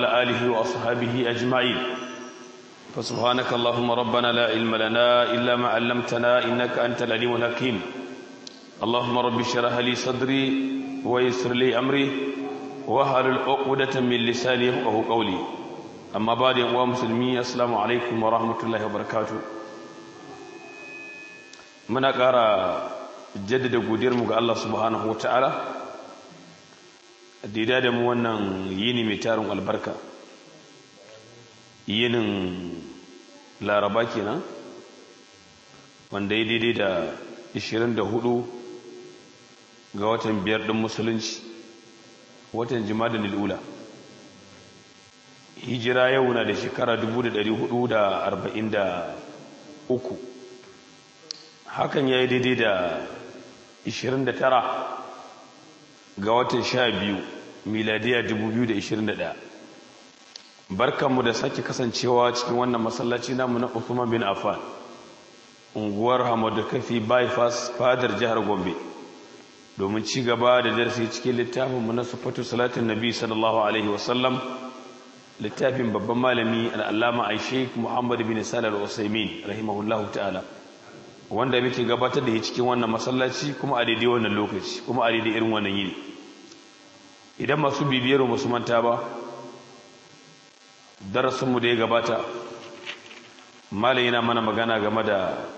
وعلى آله وأصحابه أجمعين فسبحانك اللهم ربنا لا علم لنا إلا ما علمتنا إنك أنت العليم الحكيم اللهم رب اشرح لي صدري ويسر لي أمري واحلل عقدة من لساني يفقهوا قولي أما بعد يا مسلمين السلام عليكم ورحمة الله وبركاته muna ƙara jaddada godiyarmu ga Allah subhanahu wa ta'ala da da mu wannan yini mai tarin albarka yinin laraba kenan wanda ya daidai da 24 ga watan biyar ɗin musulunci watan jima'a lil'ula hijira yau na da shekara 1443 hakan ya yi daidai da 29 ga watan 12 miladiya 2021 barkanmu da sake kasancewa cikin wannan masallaci namu na Uthman bin Affan unguwar Hamadu Kafi bypass fadar jihar Gombe domin ci gaba da darasi cikin littafinmu na sufatu salatin nabi sallallahu alaihi wasallam littafin babban malami al'allama Sheikh Muhammad bin Salih al-Usaimin rahimahullahu ta'ala wanda muke gabatar da shi cikin wannan masallaci kuma a daidai wannan lokaci kuma a daidai irin wannan yini idan masu bibiyar musu manta ba darasinmu da ya gabata malai yana mana magana game da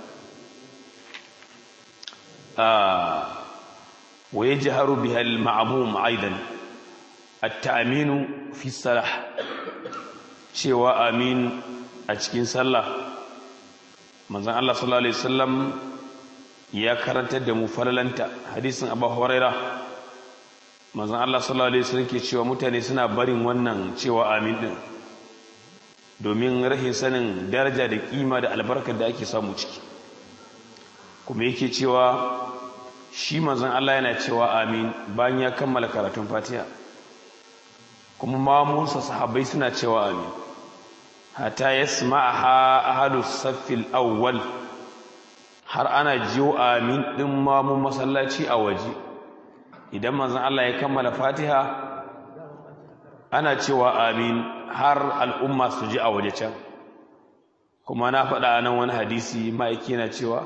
waye jiharu bihal ma'amum aidan at-ta'minu fi salah cewa amin a cikin sallah manzon Allah sallallahu alaihi wasallam ya karantar da mu falalanta hadisin Abu Huraira manzon Allah sallallahu alaihi wasallam ke cewa mutane suna barin wannan cewa amin din domin rahin sanin daraja da kima da albarkar da ake samu ciki kuma yake cewa shi manzon Allah yana cewa amin bayan ya kammala karatun Fatiha kuma mamunsa sahabbai suna cewa amin hatta yasma'aha ahlus saffil awwal har ana jiyo amin din mamun masallaci a waje idan manzon Allah ya kammala Fatiha ana cewa amin har al'umma su ji a waje can kuma na faɗa nan wani hadisi ma'aiki na cewa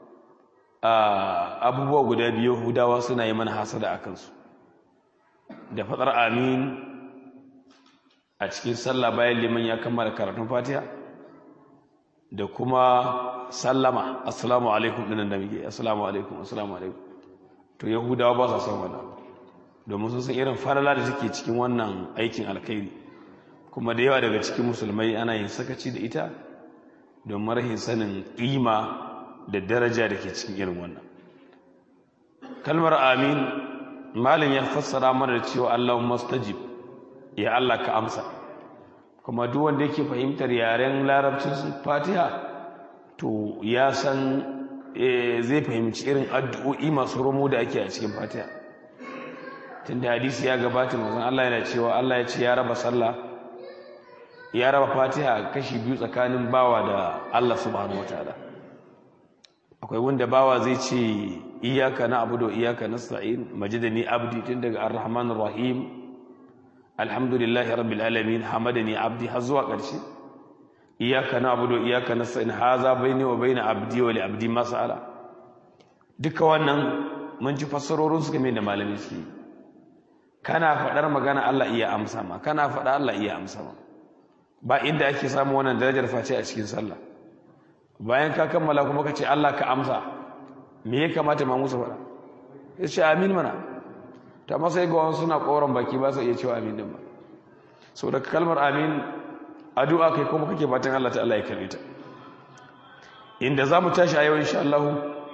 abubuwa guda biyu hudawa suna yi mana hasada a kansu da faɗar amin a cikin sallah bayan liman ya kammala karatun fatiha da kuma sallama assalamu alaikum ɗinan da muke assalamu alaikum assalamu alaikum to yahudawa ba sa son wannan domin sun san irin falala da suke cikin wannan aikin alkhairi kuma da yawa daga cikin musulmai ana yin sakaci da ita don marahin sanin ƙima da daraja da ke cikin irin wannan kalmar amin malin ya fassara mana da cewa allahun mastajib ya allah ka amsa kuma duk wanda yake fahimtar yaren larabcin fatiha to ya san zai fahimci irin addu'o'i masu romo da ake a cikin fatiha tunda hadisi ya gabata mazan allah yana cewa allah ya ce ya raba sallah ya raba fatiha kashi biyu tsakanin bawa da Allah subhanahu wataala akwai wanda bawa zai ce iyaka na abudu iyaka nasta'in majidani abdi tun daga arrahmanir rahim alhamdulillahi rabbil alamin hamadani abdi har zuwa ƙarshe iyaka na abudu iyaka nasta'in haza baini wa baina abdi wa li abdi mas'ala duka wannan mun ji fassarorin su game da malami su kana faɗar magana Allah iya amsa ma kana faɗa Allah iya amsa ma ba inda ake samu wannan darajar face a cikin sallah bayan ka kammala kuma ka ce Allah ka amsa me ya kamata ma musu faɗa ya ce amin mana ta masa ga wani suna ƙoron baki ba su iya cewa amin din ba so daga kalmar amin addu'a kai kuma kake fatan Allah ta Allah ya karbe ta inda za mu tashi a yau insha Allah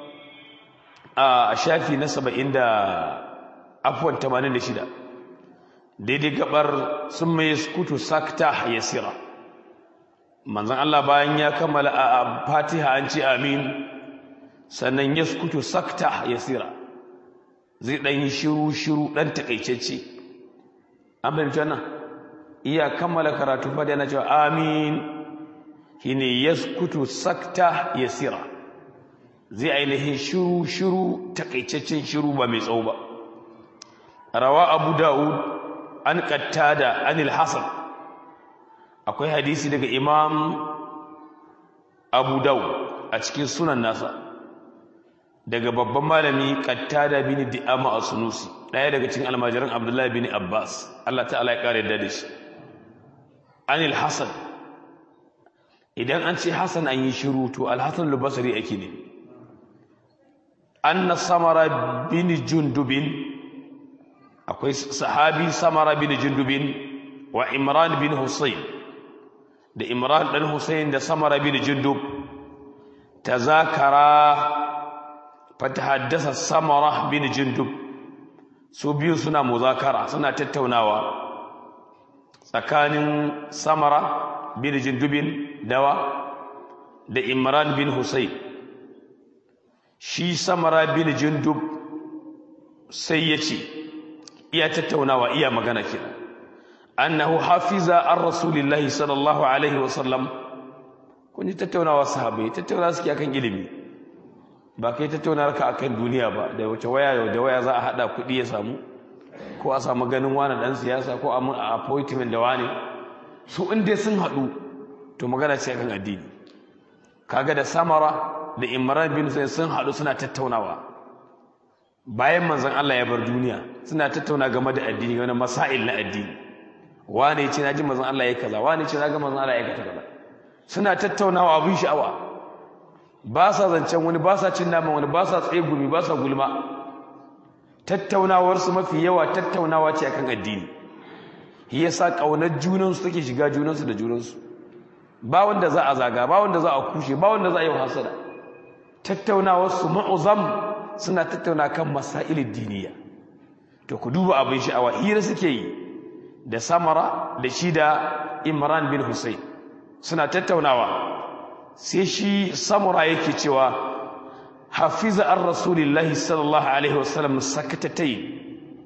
a shafi na 70 da afwan 86 daidai gabar sun mai skutu sakta yasira manzon Allah bayan ya kammala a Fatiha an ce amin sannan ya skutu sakta yasira zai dan yi shiru shiru dan takaitacce an bayyana nan iya kammala karatu fa da yana cewa amin shine yaskutu sakta yasira zai ainihin shiru shiru takaitaccen shiru ba mai tsawo ba rawa abu da'ud an qattada anil hasan akwai hadisi daga imam abu dau a cikin sunan nasa daga babban malami qattada bin di'ama as-sunusi daya daga cikin almajiran abdullahi bin abbas Allah ta'ala ya kare da shi anil hasan idan an ce hasan an yi shiru to al-hasan al-basri ake ne anna samara bin jundubin akwai sahabi samara bin jundubin wa imran bin husayn da imran dan husayn da samara bin jundub tazakara fatahaddasa samara bin jundub su biyu suna muzakara suna tattaunawa tsakanin samara bin jundubin dawa da imran bin husayn shi samara bin jundub sai ya ce iya tattaunawa iya magana kenan annahu hafiza an rasulillahi sallallahu alaihi wasallam kun ji tattaunawa sahabai tattauna suke akan ilimi ba kai tattaunawar ka akan duniya ba da wace waya da waya za a hada kuɗi ya samu ko a samu ganin wani dan siyasa ko a mun appointment da wani su in dai sun haɗu to magana ce akan addini kaga da samara da imran bin sai sun haɗu suna tattaunawa bayan manzon Allah ya bar duniya suna tattauna game da addini wani masail na addini wane ya ce na ji manzon Allah ya kaza wane ya ce na ga manzon Allah ya kaza suna tattaunawa abin sha'awa ba sa zancen wani ba sa cin naman wani ba sa tsaye gumi ba sa gulma tattaunawarsu mafi yawa tattaunawa ce akan addini shi yasa kaunar junansu take shiga junansu da junansu ba wanda za a zaga ba wanda za a kushe ba wanda za a yi hasada tattaunawarsu ma'uzam suna tattauna kan masailin diniya to ku duba abin sha'awa hira suke yi da samara da shi da imran bin husayn suna tattaunawa sai shi samura yake cewa hafiza an rasulillahi sallallahu alaihi wasallam sakatatai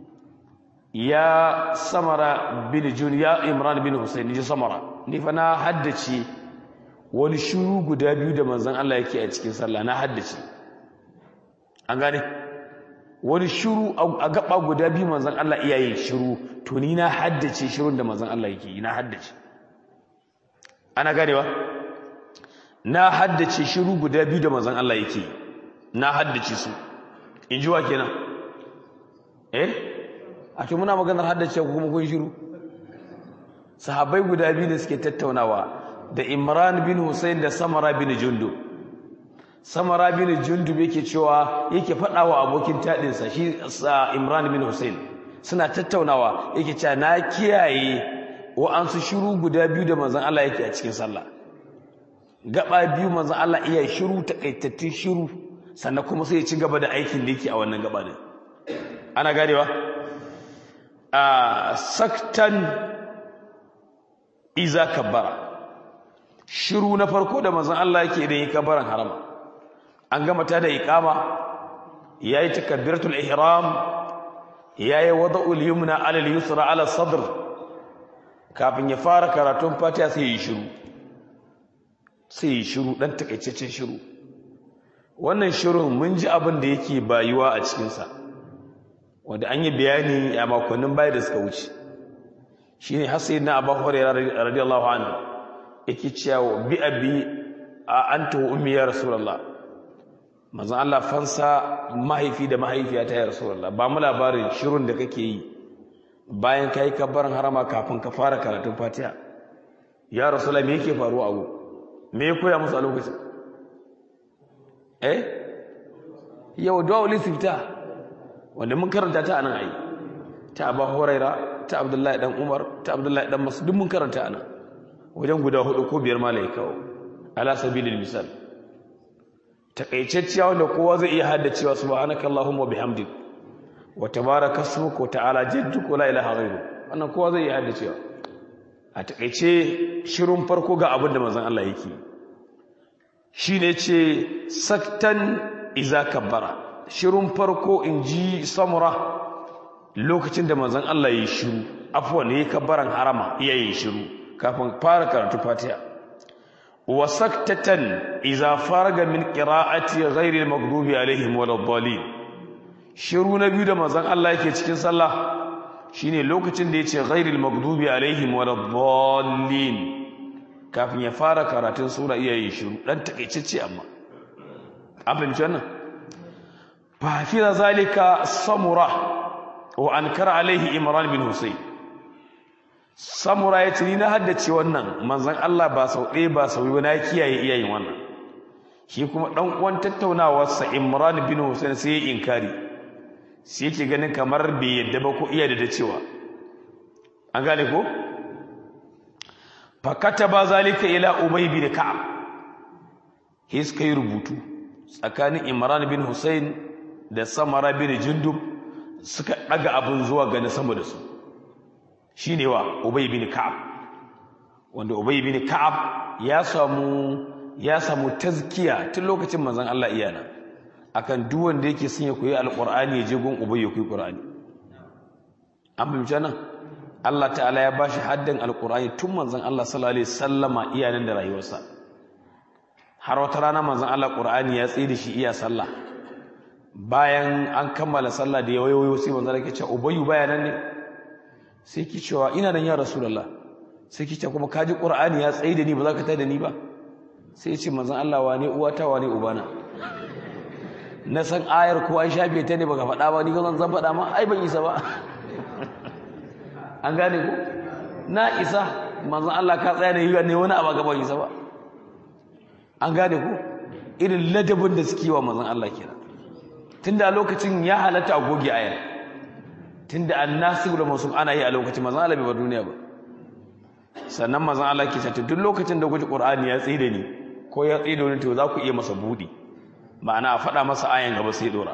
ya samara bin jun ya imran bin husayn ji samara ni fa na haddace wani shuru guda biyu da manzon Allah yake a cikin sallah na haddace an gane wani shuru a gaba guda biyu manzon Allah iya yin shiru to ni na haddace shirun da manzon Allah yake yi na haddace ana ganewa na haddace shiru guda biyu da manzon Allah yake yi na haddace su in ji wa kenan eh a ce muna maganar haddace ku kuma kun shiru sahabbai guda biyu da suke tattaunawa da Imran bin Hussein da Samara bin Jundub Samara bin Jundub yake cewa yake faɗa wa abokin taɗinsa shi Imran bin Hussein suna tattaunawa yake cewa na kiyaye wa'ansu shiru guda biyu da manzon Allah yake a cikin sallah gaba biyu manzon Allah iya shiru takaitattun shiru sannan kuma sai ya ci gaba da aikin da yake a wannan gaba din ana ganewa a saktan iza kabbara shiru na farko da manzon Allah yake idan yi kabbaran harama an gama ta da iqama yayi takbiratul ihram yayi wada'ul yumna ala al-yusra ala sadr kafin ya fara karatun fatiha sai yi shiru sai yi shiru dan takaitaccen shiru wannan shirun mun ji abin da yake bayuwa a cikin sa wanda an yi bayani a makonnin baya da suka wuce shine har sayyidina Abu Hurairah radiyallahu anhu yake cewa bi abi a anta wa ummi ya rasulullah manzon Allah fansa mahaifi da mahaifiya ta ya rasulullah ba mu labarin shirun da kake yi bayan kai kabbaran harama kafin ka fara karatun Fatiha ya rasulullah me yake faruwa abu me ya koya musu a lokacin eh yau du'a ulisifta wanda mun karanta ta anan ai ta Abu Huraira ta Abdullahi dan Umar ta Abdullahi dan Mas'ud mun karanta anan wajen guda hudu ko biyar malai kawo ala sabilil misal takaitacciya wanda kowa zai iya haddacewa subhanaka allahumma bihamdik wa tabaraka ismuka wa ta'ala jadduka la ilaha ghairu wannan kowa zai iya haddacewa a takaice shirin farko ga abin da manzon Allah yake shine ce saktan iza kabbara shirin farko inji samura lokacin da manzon Allah ya shiru afwan yayi kabbaran harama yayi shiru kafin fara karatu fatiha wa saktatan idza faraga min qira'ati ghairi al-maghdubi alaihim waladdallin shiru na biyu da manzon Allah yake cikin sallah shine lokacin da yace ghairi al-maghdubi alaihim waladdallin kafin ya fara karatun sura iya yin shiru dan takaitacce amma an fahimci wannan fa hafiza zalika samura wa ankara alaihi imran bin husayn samura ya ce ni na haddace wannan manzon Allah ba sau ɗaya ba sau biyu na kiyaye iyayen wannan shi kuma ɗan uwan tattaunawarsa imran bin husayn sai ya inkari sai yake ganin kamar bai yadda ba ko iya da cewa an gane ko fakata ba zalika ila ubay bin ka'ab his kai rubutu tsakanin imran bin husayn da samara bin jundub suka daga abin zuwa ga sama da su shine wa ubay bin ka'ab wanda ubay bin ka'ab ya samu ya samu tazkiya tun lokacin manzon Allah iyana akan duk wanda yake son ya koyi alqur'ani ya je gun ubay ya koyi qur'ani an fahimci nan Allah ta'ala ya bashi haddan alqur'ani tun manzon Allah sallallahu alaihi wasallama iyanan da rayuwarsa har wata rana manzon Allah qur'ani ya tsaye da shi iya sallah bayan an kammala sallah da yawayoyo sai manzon Allah ya ce ubayyu bayanan ne sai ki cewa ina nan ya rasulullah sai ki ce kuma kaji qur'ani ya tsaye da ni ba za ka tada ni ba sai ya ce manzon Allah wane uwata wane ubana na san ayar ko an shafe ta ne baka faɗa ba ni zan zan faɗa ma ai ban isa ba an gane ko na isa manzon Allah ka tsaya ne ne wani abu gaban isa ba an gane ko irin ladabin da suke wa manzon Allah kenan tunda a lokacin ya halatta a goge ayar tunda annasibu da masu ana yi a lokacin manzon Allah bai bar duniya ba sannan manzon Allah ke cewa duk lokacin da kuji Qur'ani ya tsida ni ko ya tsida ni to za ku iya masa budi ma'ana a faɗa masa ayan gaba sai dora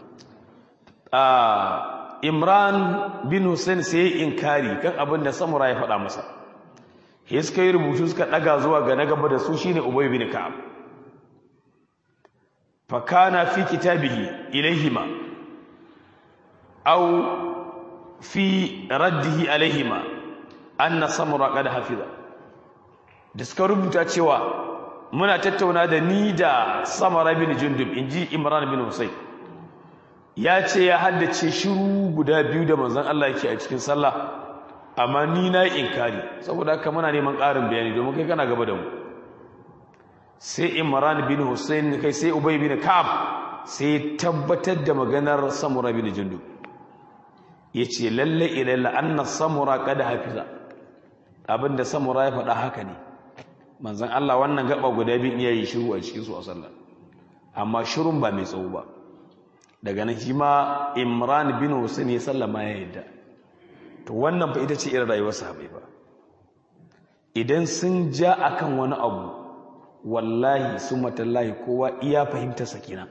Imran bin Hussein sai ya inkari kan abin da Samura ya faɗa masa sai suka yi rubutu suka ɗaga zuwa ga na gaba da su shine Ubay bin Ka'ab fa kana fi kitabihi ilaihima aw fi raddihi alaihima anna Samura qad hafiza da suka rubuta cewa muna tattauna da ni da Samara bin Jundub inji Imran bin Hussein ya ce ya haddace shiru guda biyu da manzon Allah yake a cikin sallah amma ni na inkari saboda haka muna neman ƙarin bayani domin kai kana gaba da mu sai Imran bin Hussein kai sai Ubay bin Ka'ab sai tabbatar da maganar Samura bin Jundub yace lalle ilalla anna Samura qad hafiza abinda Samura ya faɗa haka ne manzon Allah wannan gaba guda biyu yayi shiru a cikin su a sallah amma shirun ba mai tsawo ba daga nan shi ma imran bin husain ya sallama ya yadda to wannan fa ita ce irin rayuwar sahabbai ba idan sun ja akan wani abu wallahi sumatallahi kowa iya fahimtar sakina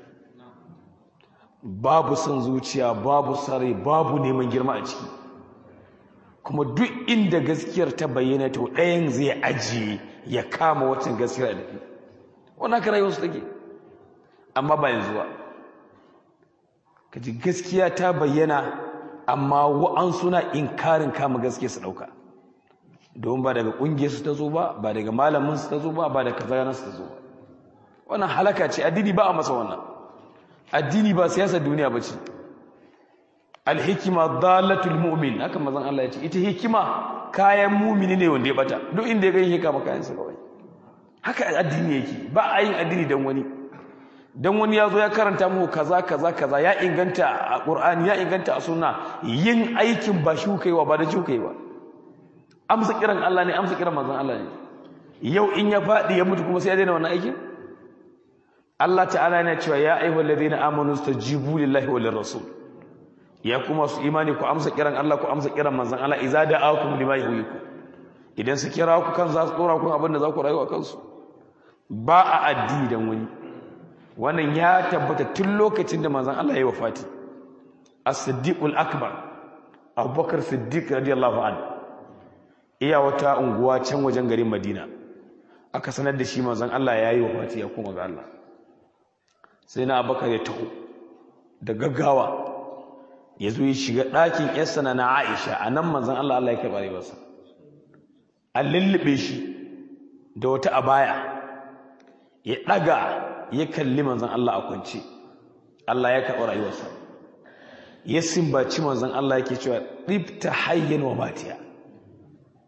babu son zuciya babu sare babu neman girma a ciki kuma duk inda gaskiyar ta bayyana to ɗayan zai ajiye ya kama wacin gaskiyar da ke wannan ka rayuwar su take amma ba yanzu ba kaji gaskiya ta bayyana amma wa'an suna inkarin kama gaskiya su dauka don ba daga kungiyar su ta zo ba ba daga malamin su ta zo ba ba daga kazanar su ta zo ba wannan halaka ce addini ba a masa wannan addini ba siyasar duniya ba ce alhikima dalatul mu'min haka mazan Allah ya ce ita hikima kayan mumini ne wanda ya bata duk inda ya gani hikama kayan sa kawai haka addini yake ba a yin addini dan wani dan wani ya zo ya karanta muku kaza kaza kaza ya inganta a Qur'ani ya inganta a sunna yin aikin ba shi kaiwa ba da shi kaiwa amsa kiran Allah ne amsa kiran manzon Allah ne yau in ya fadi ya mutu kuma sai ya daina wannan aikin Allah ta'ala yana cewa ya ayyuhal ladina amanu stajibu lillahi wal rasul ya kuma su imani ku amsa kiran Allah ku amsa kiran manzon Allah idza da'akum lima yuhyikum idan su kira ku kan za su dora ku abin da za ku rayu a kansu ba a addini dan wani wannan ya tabbata tun lokacin da manzon Allah ya yi wafati as-siddiqul akbar abubakar siddiq radiyallahu anhu iya wata unguwa can wajen garin madina aka sanar da shi manzon Allah ya yi wafati ya koma ga Allah sai na abubakar ya taho da gaggawa ya zo ya shiga ɗakin yarsa na aisha a nan manzon Allah Allah ya karɓa rayuwarsa an lullube shi da wata abaya ya ɗaga ya kalli manzan Allah a kwance Allah ya karɓi rayuwarsa ya simbaci manzan Allah yake cewa ɗibta hayyan wa matiya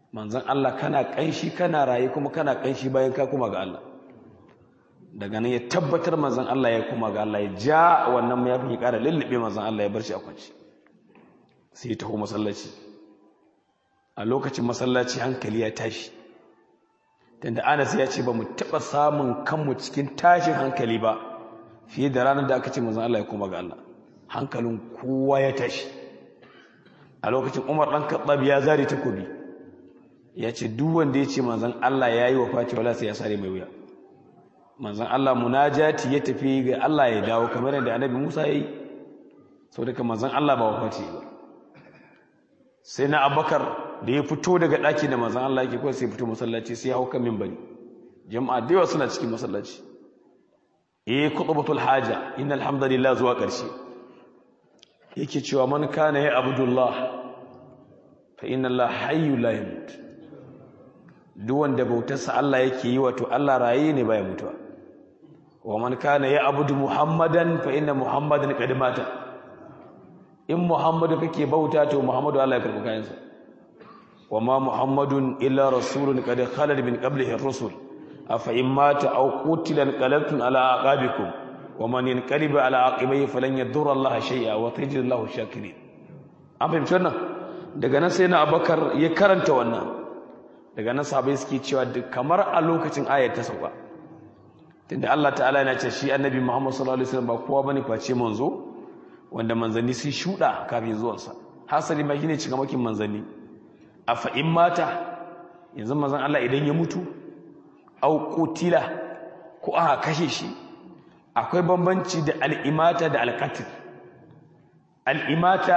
manzon Allah kana kanshi kana raye kuma kana kanshi bayan ka kuma ga Allah daga nan ya tabbatar manzon Allah ya kuma ga Allah ya ja wannan mayafin ya ƙara lullube manzon Allah ya bar shi a kwanci sai ya taho masallaci a lokacin masallaci hankali ya tashi tunda Anas ya ce ba mu taɓa samun kanmu cikin tashin hankali ba fiye da ranar da aka ce manzon Allah ya kuma ga Allah hankalin kowa ya tashi a lokacin Umar dan Khattab ya zare takobi ya ce duk wanda ya ce manzon Allah ya yi wa Fati wala sai ya sare mai wuya manzon Allah munajati ya tafi ga Allah ya dawo kamar yadda Annabi Musa ya yi saboda manzon Allah ba wafati ba sai na Abubakar da ya fito daga ɗaki da manzon Allah yake kawai sai fito masallaci sai ya hau kan minbari jama'a da yawa suna cikin masallaci eh khutbatul haja innal hamdalillah zuwa ƙarshe yake cewa man kana ya abdullah fa inna Allah hayyu la yamut duk wanda bautarsa Allah yake yi wato Allah raye ne baya mutuwa wa man kana ya abudu muhammadan fa inna muhammadan qad mata in muhammadu kake bauta to muhammadu Allah ya karbi kayansa wa ma muhammadun illa rasulun qad khalad min qablihi ar-rusul afa in mata aw qutila qalabtum ala aqabikum wa man yanqalib ala aqibihi falan yadurra Allah shay'a wa tajidu Allah shakirin an fahimci wannan daga nan sai na abakar ya karanta wannan daga nan sahabbai suke cewa kamar a lokacin ayat ta sauka tunda Allah ta'ala yana ce shi annabi Muhammad sallallahu alaihi wasallam ba kowa bane face manzo wanda manzanni sun shuda kafin zuwansa hasali ma shine cika makin manzanni afa in mata yanzu manzon Allah idan ya mutu au qutila ko aka kashe shi akwai bambanci da al'imata da alqatl al'imata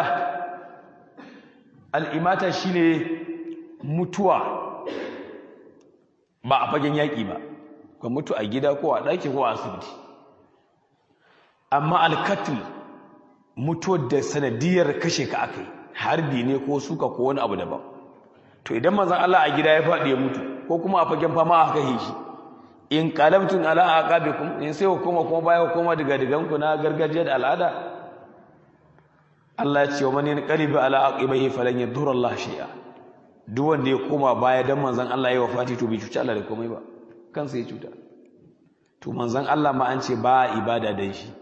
al'imata shine mutuwa ba a fagen yaƙi ba ka mutu a gida ko a ɗaki ko a asibiti amma alkatul mutuwar da sanadiyar kashe ka aka yi harbi ne ko suka ko wani abu daban to idan mazan Allah a gida ya faɗi ya mutu ko kuma a fagen fama a kashe shi in qalabtum ala aqabikum in sai hukuma kuma baya hukuma daga diganku na gargajiya da al'ada Allah ya ce wa man yanqalibu ala aqibihi falan yadurra Allah shay'a duk wanda ya koma baya dan manzon Allah ya wafati to bai cuci Allah da komai ba kansa ya cuta to manzon Allah ma an ce ba ibada dan shi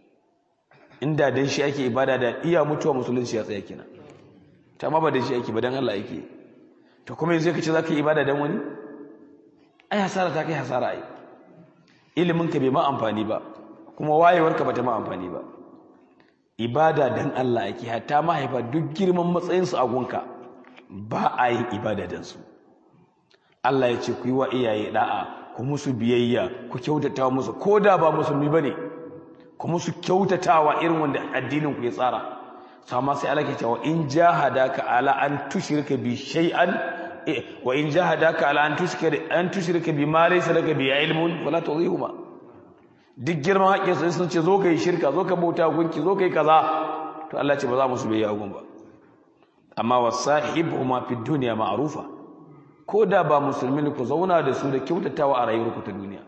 inda dan shi ake ibada da iya mutuwa musulunci ya tsaya kenan ta ma ba dan shi ake ba dan Allah ake to kuma yanzu kace zaka yi ibada dan wani ai hasara ta kai hasara ai ilimin ka bai ma amfani ba kuma wayewar ka bata ma amfani ba ibada dan Allah ake hatta mahaifa duk girman matsayin su a gunka ba a yin ibada dan su Allah ya ce ku yi wa iyaye da'a ku musu biyayya ku kyautata musu ko da ba musulmi bane ku musu kyautatawa irin wanda addinin ku ya tsara sama sai Allah ke cewa in jahadaka ala an tushrika bi shay'an wa in jahadaka ala an tushrika an tushrika bi ma laysa laka bi ilmun fala tudhihuma duk girman hakkin su sun ce zo kai shirka zo ka bauta gunki zo kai kaza to Allah ce ba za mu su biyayya gun ba amma wasahibuhuma fid dunya ma'rufa ko da ba musulmi ne ku zauna da su da kyautatawa a rayuwarku ta duniya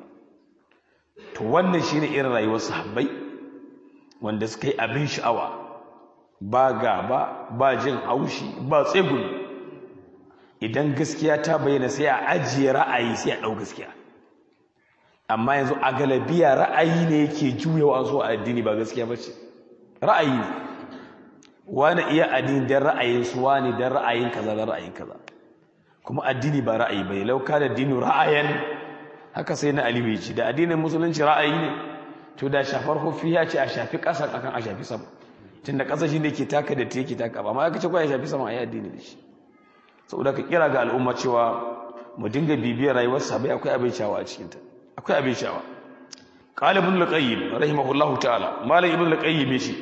to wannan shine irin rayuwar sahabbai wanda suka yi abin sha'awa ba gaba ba jin haushi ba tsegumi idan gaskiya ta bayyana sai a ajiye ra'ayi sai a ɗau gaskiya amma yanzu a galabiya ra'ayi ne yake juyawa so a addini ba gaskiya ba ce ra'ayi ne wani iya addini don ra'ayin su wani don ra'ayin kaza don ra'ayin kaza kuma addini ba ra'ayi bai lauka da dinu ra'ayan haka sai na alibi ce da addinin musulunci ra'ayi ne to da shafar hufi ya ce a shafi ƙasa akan a shafi sama tun da ƙasa shi ne ke taka da yake taka ba ma ya kace ya shafi sama a yi addini da shi saboda ka kira ga al'umma cewa mu dinga bibiyar rayuwar sabai akwai abin shawa a cikinta akwai abin shawa qala ibn al-qayyim rahimahullahu ta'ala malam ibn al-qayyim shi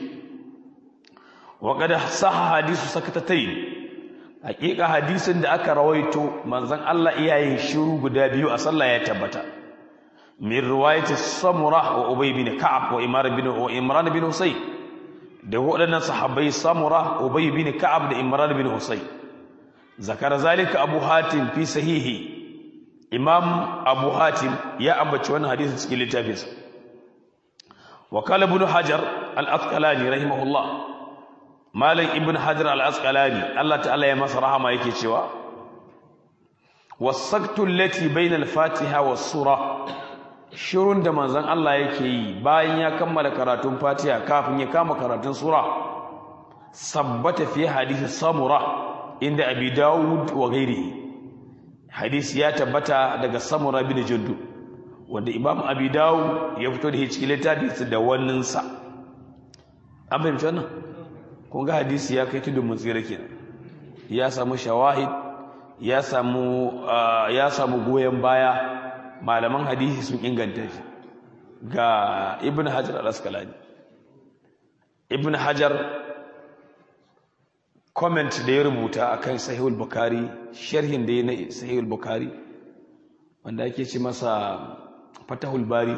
wa qad sahha hadisu sakatatayn hakika hadisin da aka rawaito manzon Allah iyayen shiru guda biyu a sallah ya tabbata min riwayati samura wa ubay bin ka'ab wa imran bin wa imran bin husayn da waɗannan sahabbai samura ubay bin ka'ab da imran bin husayn zakara zalika abu hatim fi sahihi imam abu hatim ya ambaci wannan hadisi cikin littafinsa wa qala ibn hajar al-asqalani rahimahullah malam ibn hajar al-asqalani Allah ta'ala ya masa rahama yake cewa wasaktu allati bainal fatiha was sura shirun da manzon Allah yake yi bayan ya kammala karatun fatiha kafin ya kama karatun sura sabbata fi hadisi samura inda abi daud wa ghairihi hadisi ya tabbata daga samura bin jaddu wanda imam abi daud ya fito da shi cikin littafin da wannan sa an fahimci wannan kun ga hadisi ya kai tudun mutsira kenan ya samu shawahid ya samu ya samu goyen baya malaman hadisi sun inganta shi ga ibn hajar al-asqalani ibn hajar comment da ya rubuta akan sahihul bukhari sharhin da ya na sahihul bukhari wanda ake ce masa fatahul bari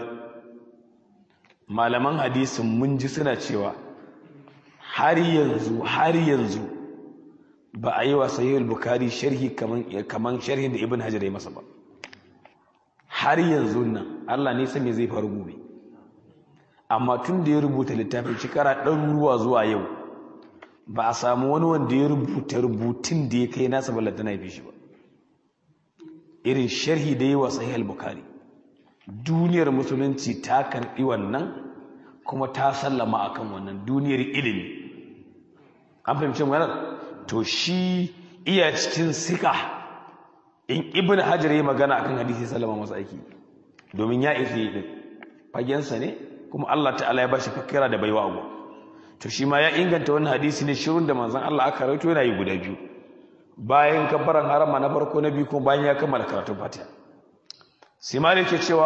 malaman hadisin mun ji suna cewa har yanzu har yanzu ba a yi wa sahihul bukhari sharhi kaman kaman sharhin da ibn hajar ya masa ba har yanzu nan Allah ne san me zai faru gobe amma tun da ya rubuta littafin shekara ɗaruruwa zuwa yau ba a samu wani wanda ya rubuta rubutun da ya kai nasa ballanta na shi ba irin sharhi da yi wa sahih al-bukhari duniyar musulunci ta karɓi wannan kuma ta sallama akan wannan duniyar ilimi an fahimci maganar to shi iya cikin sika in ibn hajar ya magana akan hadisi sallama masa aiki domin ya isa yi din fagensa ne kuma Allah ta'ala ya bashi fakira da baiwa abu to shi ma ya inganta wannan hadisi ne shirin da manzon Allah aka rawaito yana yi guda biyu bayan kabbaran harama na farko na biyu kuma bayan ya kammala karatun Fatiha sai malik ke cewa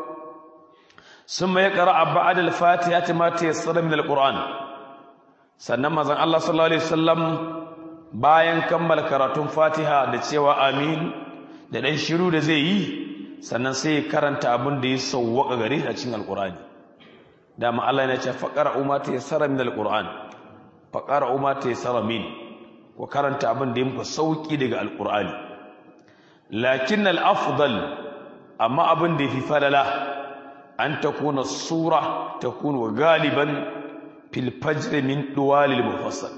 summa yaqra ba'da al-Fatiha ma tayassara min al-Qur'an sannan manzon Allah sallallahu alaihi wasallam bayan kammala karatun Fatiha da cewa amin da dan shiru da zai yi sannan sai ya karanta abin da ya sauwaka gare shi a cikin alqur'ani dama Allah yana ce faqara umma tayassara min alquran faqara umma tayassara min ko karanta abin da yake sauki daga alqurani lakin alafdal amma abin da yafi falala an takuna sura takunu galiban fil fajr min duwalil mufassal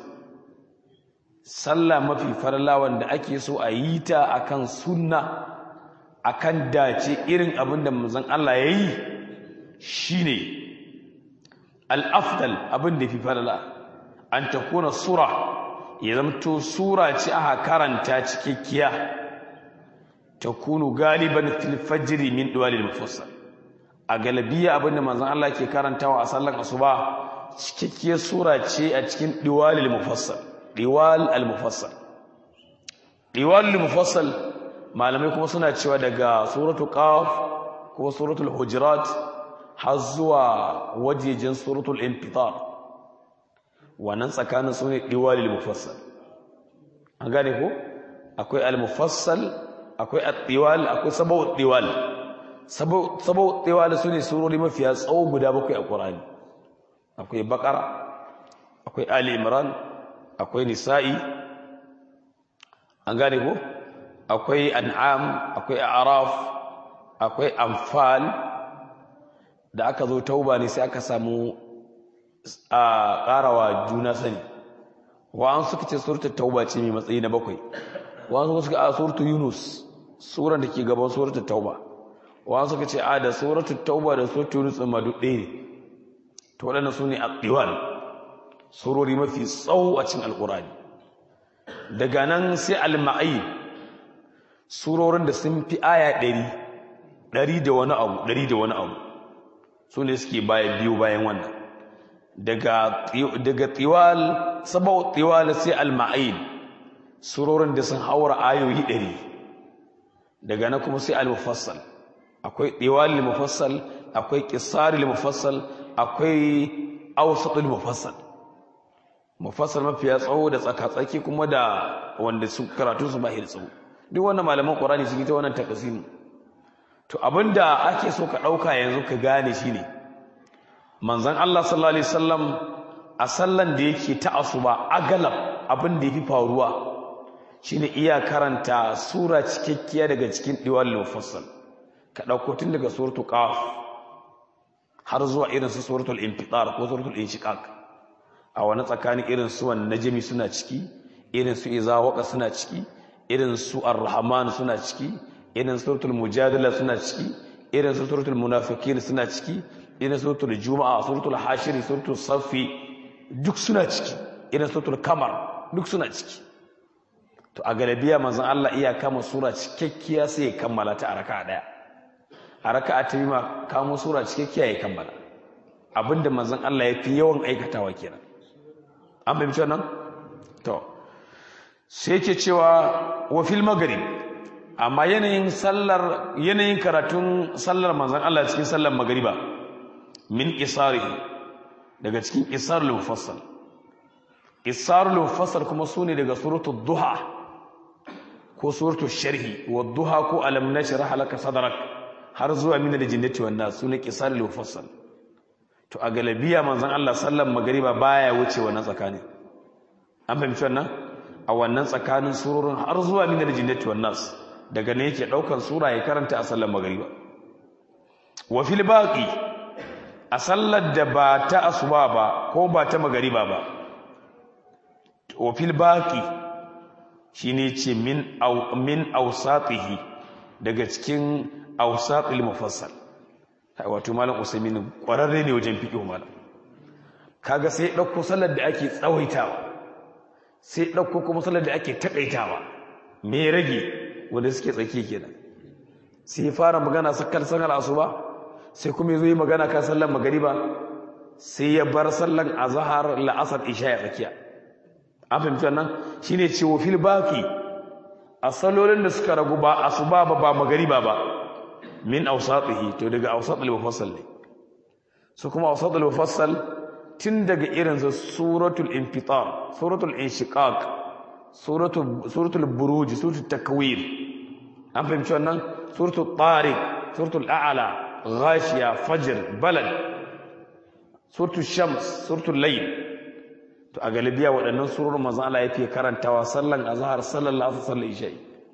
sallah mafi falala wanda ake so a yi ta akan sunna akan dace irin abin da manzon Allah yayi shine al'afdal abin da fi falala an ta kuna sura ya zamto sura ce aka karanta cikakkiya ta kunu galiban filfajiri min duwalil mafussa a galabiya abin da manzan Allah ke karantawa a sallan asuba cikakkiyar sura ce a cikin diwalil mufassal diwal al mufassal diwalil mufassal malamai kuma suna cewa daga suratul qaf ko suratul hujurat har zuwa wajejen suratul infitar wannan tsakanin su ne diwalil mufassal an gane ko akwai al-mufassal akwai at-tiwal akwai sabu tiwal sabu sabu tiwal su ne surori mafiya tsawo guda bakwai a Qur'ani akwai Baqara akwai Ali Imran akwai Nisa'i an gane ko akwai An'am akwai A'raf akwai Anfal da aka zo tauba ne sai aka samu a ƙarawa juna sani wa'an suka ce suratul tauba ce mai matsayi na bakwai wa'an suka a suratul yunus suran da ke gaban suratul tauba wa'an suka ce a da suratul tauba da suratul yunus ma duk ɗaya ne to waɗannan su ne a ɗiwal surori mafi tsawo a cikin alƙurani daga nan sai al-ma'ayi surorin da sun fi aya ɗari ɗari da wani abu ɗari da wani abu su ne suke bayan biyu bayan wannan daga tiwal sabau tiwal sai al-ma'in surorin da sun haura ayoyi ɗari daga na kuma sai al-mufassal akwai tiwal al-mufassal akwai qisar al-mufassal akwai awsat al-mufassal mufassal mafiya tsawo da tsaka-tsaki kuma da wanda su karatu su ba tsawo duk wannan malaman qur'ani su yi ta wannan takasimu to abinda ake so ka ɗauka yanzu ka gane shi ne manzan Allah sallallahu Alaihi wasallam a sallan da yake ta asuba agalab abin da ya fi faruwa shi ne iya karanta sura cikakkiya daga cikin diwal mufassal ka ɗauko tun daga suratul qaf har zuwa irin su suratul infitar ko suratul inshiqaq a wani tsakanin irin su wan najmi suna ciki irin su iza waqa suna ciki irin su ar-rahman suna ciki irin suratul mujadala suna ciki irin suratul munafiqin suna ciki irin suratul juma'a suratul hashir suratul safi duk suna ciki irin suratul kamar duk suna ciki to a galabiya manzon Allah iya kama sura cikakkiya sai ya kammala ta a raka'a daya a raka'a ta ma kamo sura cikakkiya ya kammala abinda manzon Allah ya fi yawan aikatawa kenan an fahimci wannan to sai yake cewa wa fil maghrib amma yanayin sallar yanayin karatun sallar manzon Allah cikin sallar magriba min isarihi daga cikin isarul mufassal isarul mufassal kuma sune daga suratul duha ko suratul sharhi wa duha ko alam nashrah laka sadrak har zuwa min aljinnati wan nas sune isarul mufassal to a galabiya manzon Allah sallar magriba baya wuce wannan tsakani an fahimci wannan a wannan tsakanin surorin har zuwa min aljinnati wan nas daga ne yake daukan sura ya karanta a sallar magriba wa fil baqi a sallar da ba ta asuba ba ko ba ta magariba ba wa fil baqi shine ce min aw min awsatihi daga cikin awsatil mufassal wato malam usaimin kwararre ne wajen fiqh malam kaga sai dauko sallar da ake tsawaitawa sai dauko kuma sallar da ake takaitawa me rage wanda suke tsaki kenan sai fara magana sakkar sanar asuba sai kuma yazo yi magana kan sallar magariba sai ya bar sallar azhar la'asar isha ya tsakiya an fahimci wannan shine cewa fil baqi a salolin da suka ragu ba asuba ba ba magariba ba min awsatihi to daga awsatul mufassal ne su kuma awsatul mufassal tun daga irin su suratul infitar suratul inshiqaq suratul suratul buruj suratul takwir an fahimci wannan suratul tariq suratul a'la غاشية فجر بلد سورة الشمس سورة الليل to a galibiya waɗannan surorin manzon Allah yake karantawa sallan azhar sallan asr sallan isha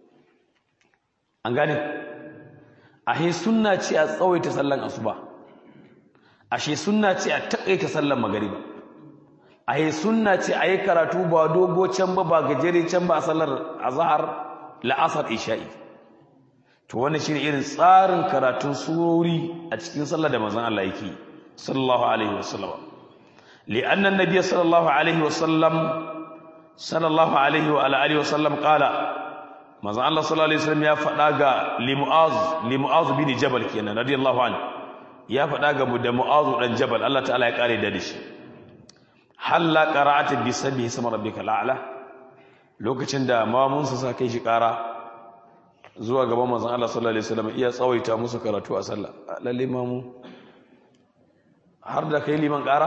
an gane ahe sunna ce a tsawaita sallan asuba ashe sunna ce a takaita sallan magariba ahe sunna ce a yi karatu ba dogo can ba ba gajere can ba a sallar azhar la'asar isha'i to wannan shine irin tsarin karatun surori a cikin sallah da manzon Allah yake sallallahu alaihi wasallam li'anna an-nabiy sallallahu alaihi wasallam sallallahu alaihi wa ala alihi wasallam qala manzon Allah sallallahu alaihi wasallam ya faɗa ga limu'az limu'az bin jabal kenan radiyallahu anhu ya faɗa ga mu da mu'az dan jabal Allah ta'ala ya kare da shi halla qara'at bi sabbi sama rabbika la'ala lokacin da mamun sa kai shi ƙara zuwa gaban manzon Allah sallallahu alaihi wasallam iya tsawaita musu karatu a sallah lalle mamu har da kai liman ƙara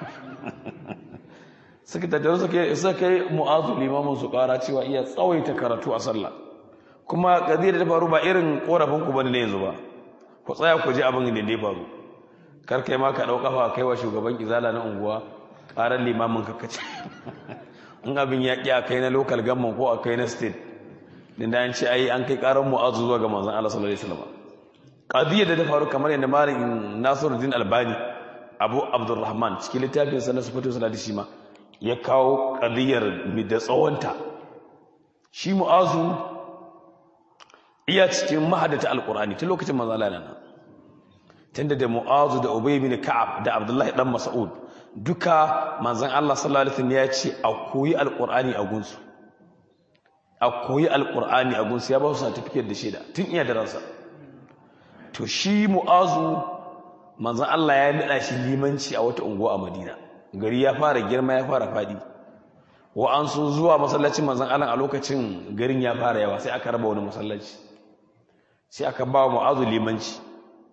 suka tattara suka suka kai mu'azu limamin su ƙara cewa iya tsawaita karatu a sallah kuma kadira ta faru ba irin korafin ku bane yanzu ba ku tsaya ku ji abin da ya faru kar kai ma ka dau kafa kai wa shugaban izala na unguwa ƙarar limamin ka kace in abin ya ƙi a kai na local government ko a kai na state din da an ce ai an kai karan mu'azu zuwa ga manzon Allah sallallahu alaihi wasallam qadiyya da ta faru kamar yadda malamin Nasiruddin Albani Abu Abdurrahman cikin littafin sa na sifatu salati shi ma ya kawo qadiyyar mi da tsawonta shi mu'azu iya cikin mahadata alqur'ani tun lokacin manzon Allah nan tunda da mu'azu da Ubay bin Ka'ab da Abdullahi dan Mas'ud duka manzon Allah sallallahu alaihi wasallam ya ce a koyi alqur'ani a gunsu a koyi alkur'ani a gunsu ya ba su certificate da shaida tun iya da ransa to shi mu'azu manzon Allah ya nada shi limanci a wata unguwa a Madina gari ya fara girma ya fara fadi wa an sun zuwa masallacin manzon Allah a lokacin garin ya fara yawa sai aka raba wani masallaci sai aka ba wa mu'azu limanci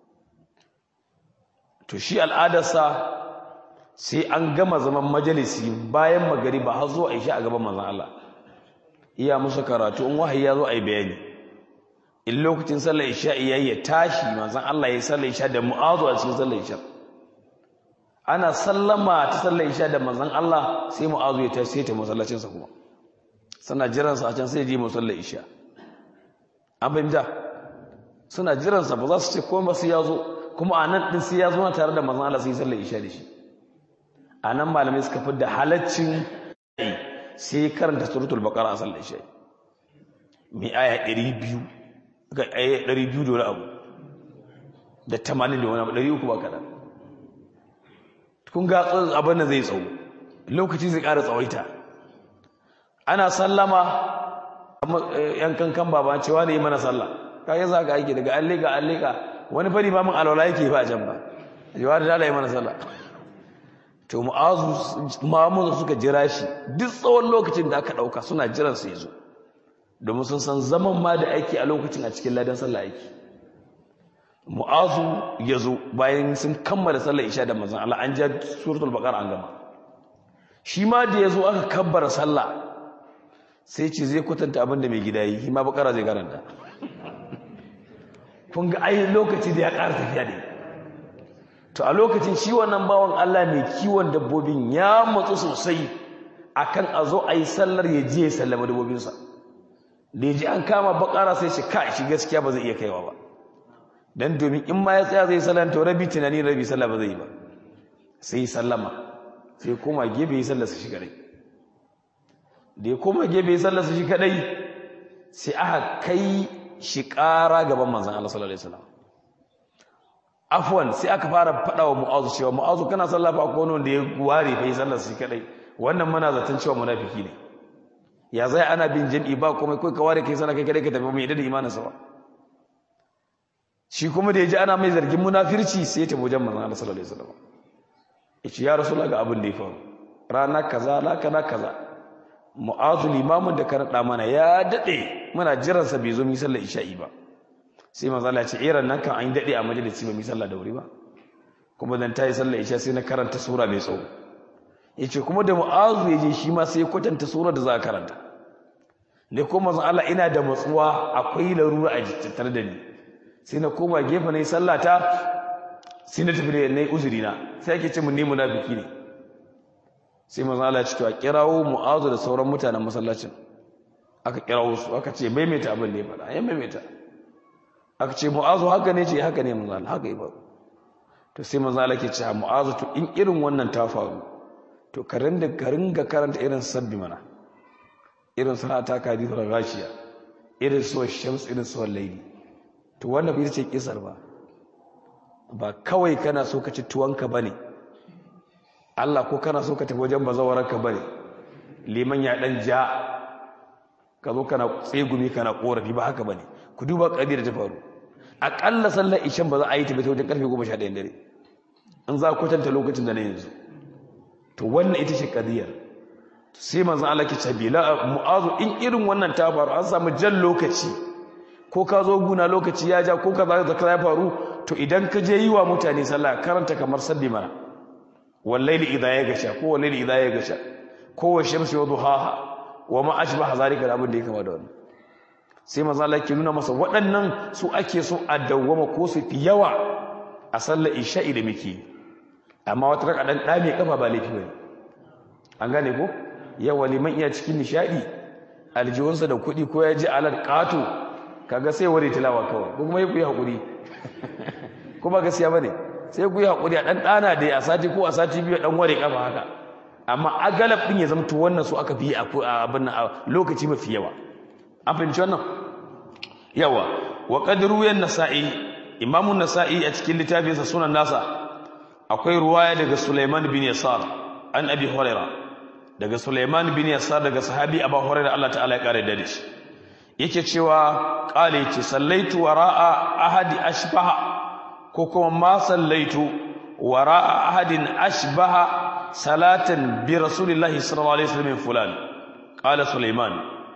to shi al'adarsa sai an gama zaman majalisi bayan magariba har zuwa isha a gaban manzon Allah iya musu karatu in wahayi ya zo a yi bayani in lokacin sallar isha iya ya tashi manzon Allah ya sallar isha da mu'azu a cikin sallar isha ana sallama ta sallar isha da manzon Allah sai mu'azu ya tashi sai ta masallacin sa kuma suna jiran sa a can sai je musallar isha an fahimta suna jiran sa ba za su ce komai sai ya zo kuma a nan din sai ya zo na tare da manzon Allah sai sallar isha da shi a nan malamai suka fi da halaccin sai karanta suratul baqara a sallar isha mai aya 200 ga aya 200 da wani abu da 80 da wani abu 300 ba kaɗan kun ga abin da zai tsawo lokaci zai ƙara tsawaita ana sallama yan kankan baba cewa ne yi mana sallah kayan za ka aiki daga allika allika wani fari ba min alwala yake ba can ba yawa da dala yi mana sallah to mu'azu mamuzu suka jira shi duk tsawon lokacin da aka ɗauka suna jiran su zo domin sun san zaman ma da aiki a lokacin a cikin ladan sallah aiki mu'azu ya zo bayan sun kammala sallar isha da mazan Allah an ja suratul baqara an gama shi ma da ya zo aka kabbara sallah sai ce zai kwatanta abin da mai gida yi shi ma bakara zai karanta kun ga ai lokaci da ya ƙara tafiya ne to a lokacin shi wannan bawan Allah mai kiwon dabbobin ya matsu sosai akan a zo a yi sallar ya je ya sallama dabbobinsa da ya ji an kama bakara sai shi ka shi gaskiya ba zai iya kaiwa ba dan domin in ma ya tsaya zai sallan to rabi tunani rabi sallah ba zai yi ba sai sallama sai koma gebe ya sallar su shi kadai da ya koma gebe ya sallar su shi kadai sai aka kai shi ƙara gaban manzon Allah sallallahu alaihi wasallam afwan sai aka fara faɗa wa mu'azu cewa mu'azu kana sallah fa akwai wanda ya ware fa yi sallar su shi kadai wannan muna zaton cewa munafiki ne ya zai ana bin jami'i ba komai kai ka ware kai sallah kai kadai ka tafi mai da imaninsa ba shi kuma da ya ji ana mai zargin munafirci sai ya tafi wajen manzon Allah sallallahu alaihi wasallam yace ya rasulullah ga abin da ya faru rana kaza la kana kaza mu'azu limamin da ka rada mana ya dade muna jiran sa bai zo mi sallar isha'i ba sai manzon Allah ya ce irin nan kan an dade a majalisi ba mi sallah da wuri ba kuma dan tayi sallar isha sai na karanta sura mai tsawo yace kuma da mu'azu ya je shi ma sai ya kwatanta sura da za a karanta ne kuma manzon Allah ina da matsuwa akwai larura a tattare da ni sai na koma gefe na yi sallata sai na tafi da na yi uzuri na sai ake ce mun ne munafiki ne sai manzo Allah ya ce to a kirawo mu'azu da sauran mutanen masallacin aka kirawo su aka ce maimaita abin da ya faɗa ya maimaita aka ce mu'azu haka ne ce haka ne manzo Allah haka yi ba to sai manzo Allah ke ce mu'azu to in irin wannan ta faru to ka rinda ka ringa karanta irin sabbi mana irin sanata kadithul rashiya irin suwar shams irin suwar laili to wannan bai ce kisar ba ba kawai kana so ka ci tuwanka bane Allah ko kana so ka tafi wajen bazawararka bane liman ya dan ja ka zo kana tsegumi kana korafi ba haka bane ku duba kadir ta faru akalla sallar ishan ba za a yi ta bai wajen karfe 11 dare in za ku kwatanta lokacin da na yanzu to wannan ita ce kadiyar sai manzo Allah ke ce bila mu'azu in irin wannan ta faru an samu jan lokaci ko ka zo guna lokaci ya ja ko ka za ka ya faru to idan ka je yi wa mutane sallah karanta kamar sabbi mana wallaili idha ya gasha ko wallaili idha ya gasha ko wa shamsi wa duhaha wa ma ashbaha zalika da abin da ya kama da wannan sai manzo Allah ke nuna masa waɗannan su ake so a dawwama ko su fi yawa a sallar isha'i da muke amma wata raka dan dame kafa ba laifi bane an gane ko yawa liman iya cikin nishadi aljihunsa da kuɗi ko ya ji alal ƙato kaga sai ware tilawa kawai ko kuma yi hakuri ko ba gaskiya bane sai ku yi hakuri a dan dana dai a sati ko a sati biyu dan ware kafa haka amma agalab din ya zamto wannan su aka fi a abin lokaci mafi yawa an fahimci wannan yawa wa qadru yan nasa'i imamu nasa'i a cikin littafinsa sunan nasa akwai ruwaya daga Sulaiman bin Yasar an Abi Hurairah daga Sulaiman bin Yasar daga sahabi Abu Hurairah Allah ta'ala ya kare da shi yake cewa qale ce sallaitu wara'a ahadi ashbaha ko kuma ma sallaitu wara'a ahadin ashbaha salatan bi rasulillahi sallallahu alaihi wasallam fulan qala Sulaiman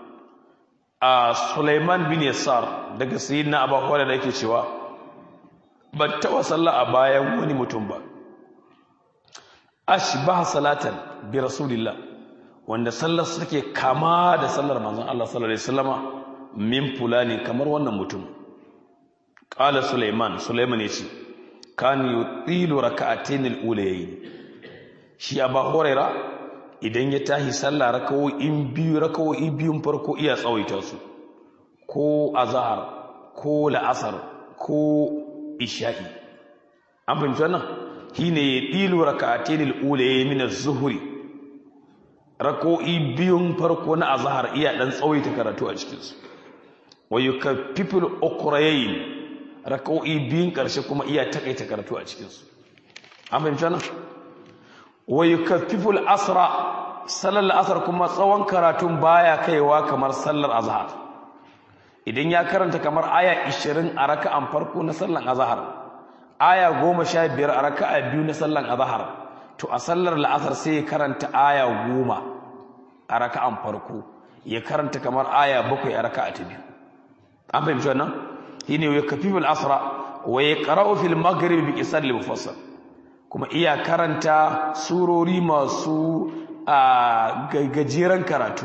a Sulaiman bin Yasar daga sayyidina Abu Hurairah yake cewa ban taɓa sallah a bayan wani mutum ba ashbaha salatan bi rasulillah wanda sallar take kama da sallar manzon Allah sallallahu alaihi wasallama min fulani kamar wannan mutum qala sulaiman sulaiman yace kan yutilu rak'atayn al-ulayayn shi aba huraira idan ya tahi sallah rakawoyin biyu rakawoyi biyun farko iya tsawaita su ko azhar ko la'asar ko isha'i an fahimci wannan shine yutilu rak'atayn al-ulayayn min az-zuhri rako'i biyun farko na azhar iya dan tsawaita karatu a cikinsu wa yukaffiful ukrayayn rak'o'i biyun karshe kuma iya takaita karatu a cikin su an fahimci wannan wa yukaffiful asra sallar asar kuma tsawon karatun baya kaiwa kamar sallar azhar idan ya karanta kamar aya 20 a raka'an farko na sallar azhar aya 15 a raka'a biyu na sallar azhar to a sallar la'asar sai ya karanta aya 10 a raka'an farko ya karanta kamar aya 7 a raka'a ta biyu an fahimci wannan shine ya kafiful asra wa yaqra'u fil maghrib bi qisar al mufassal kuma iya karanta surori masu a gajeren karatu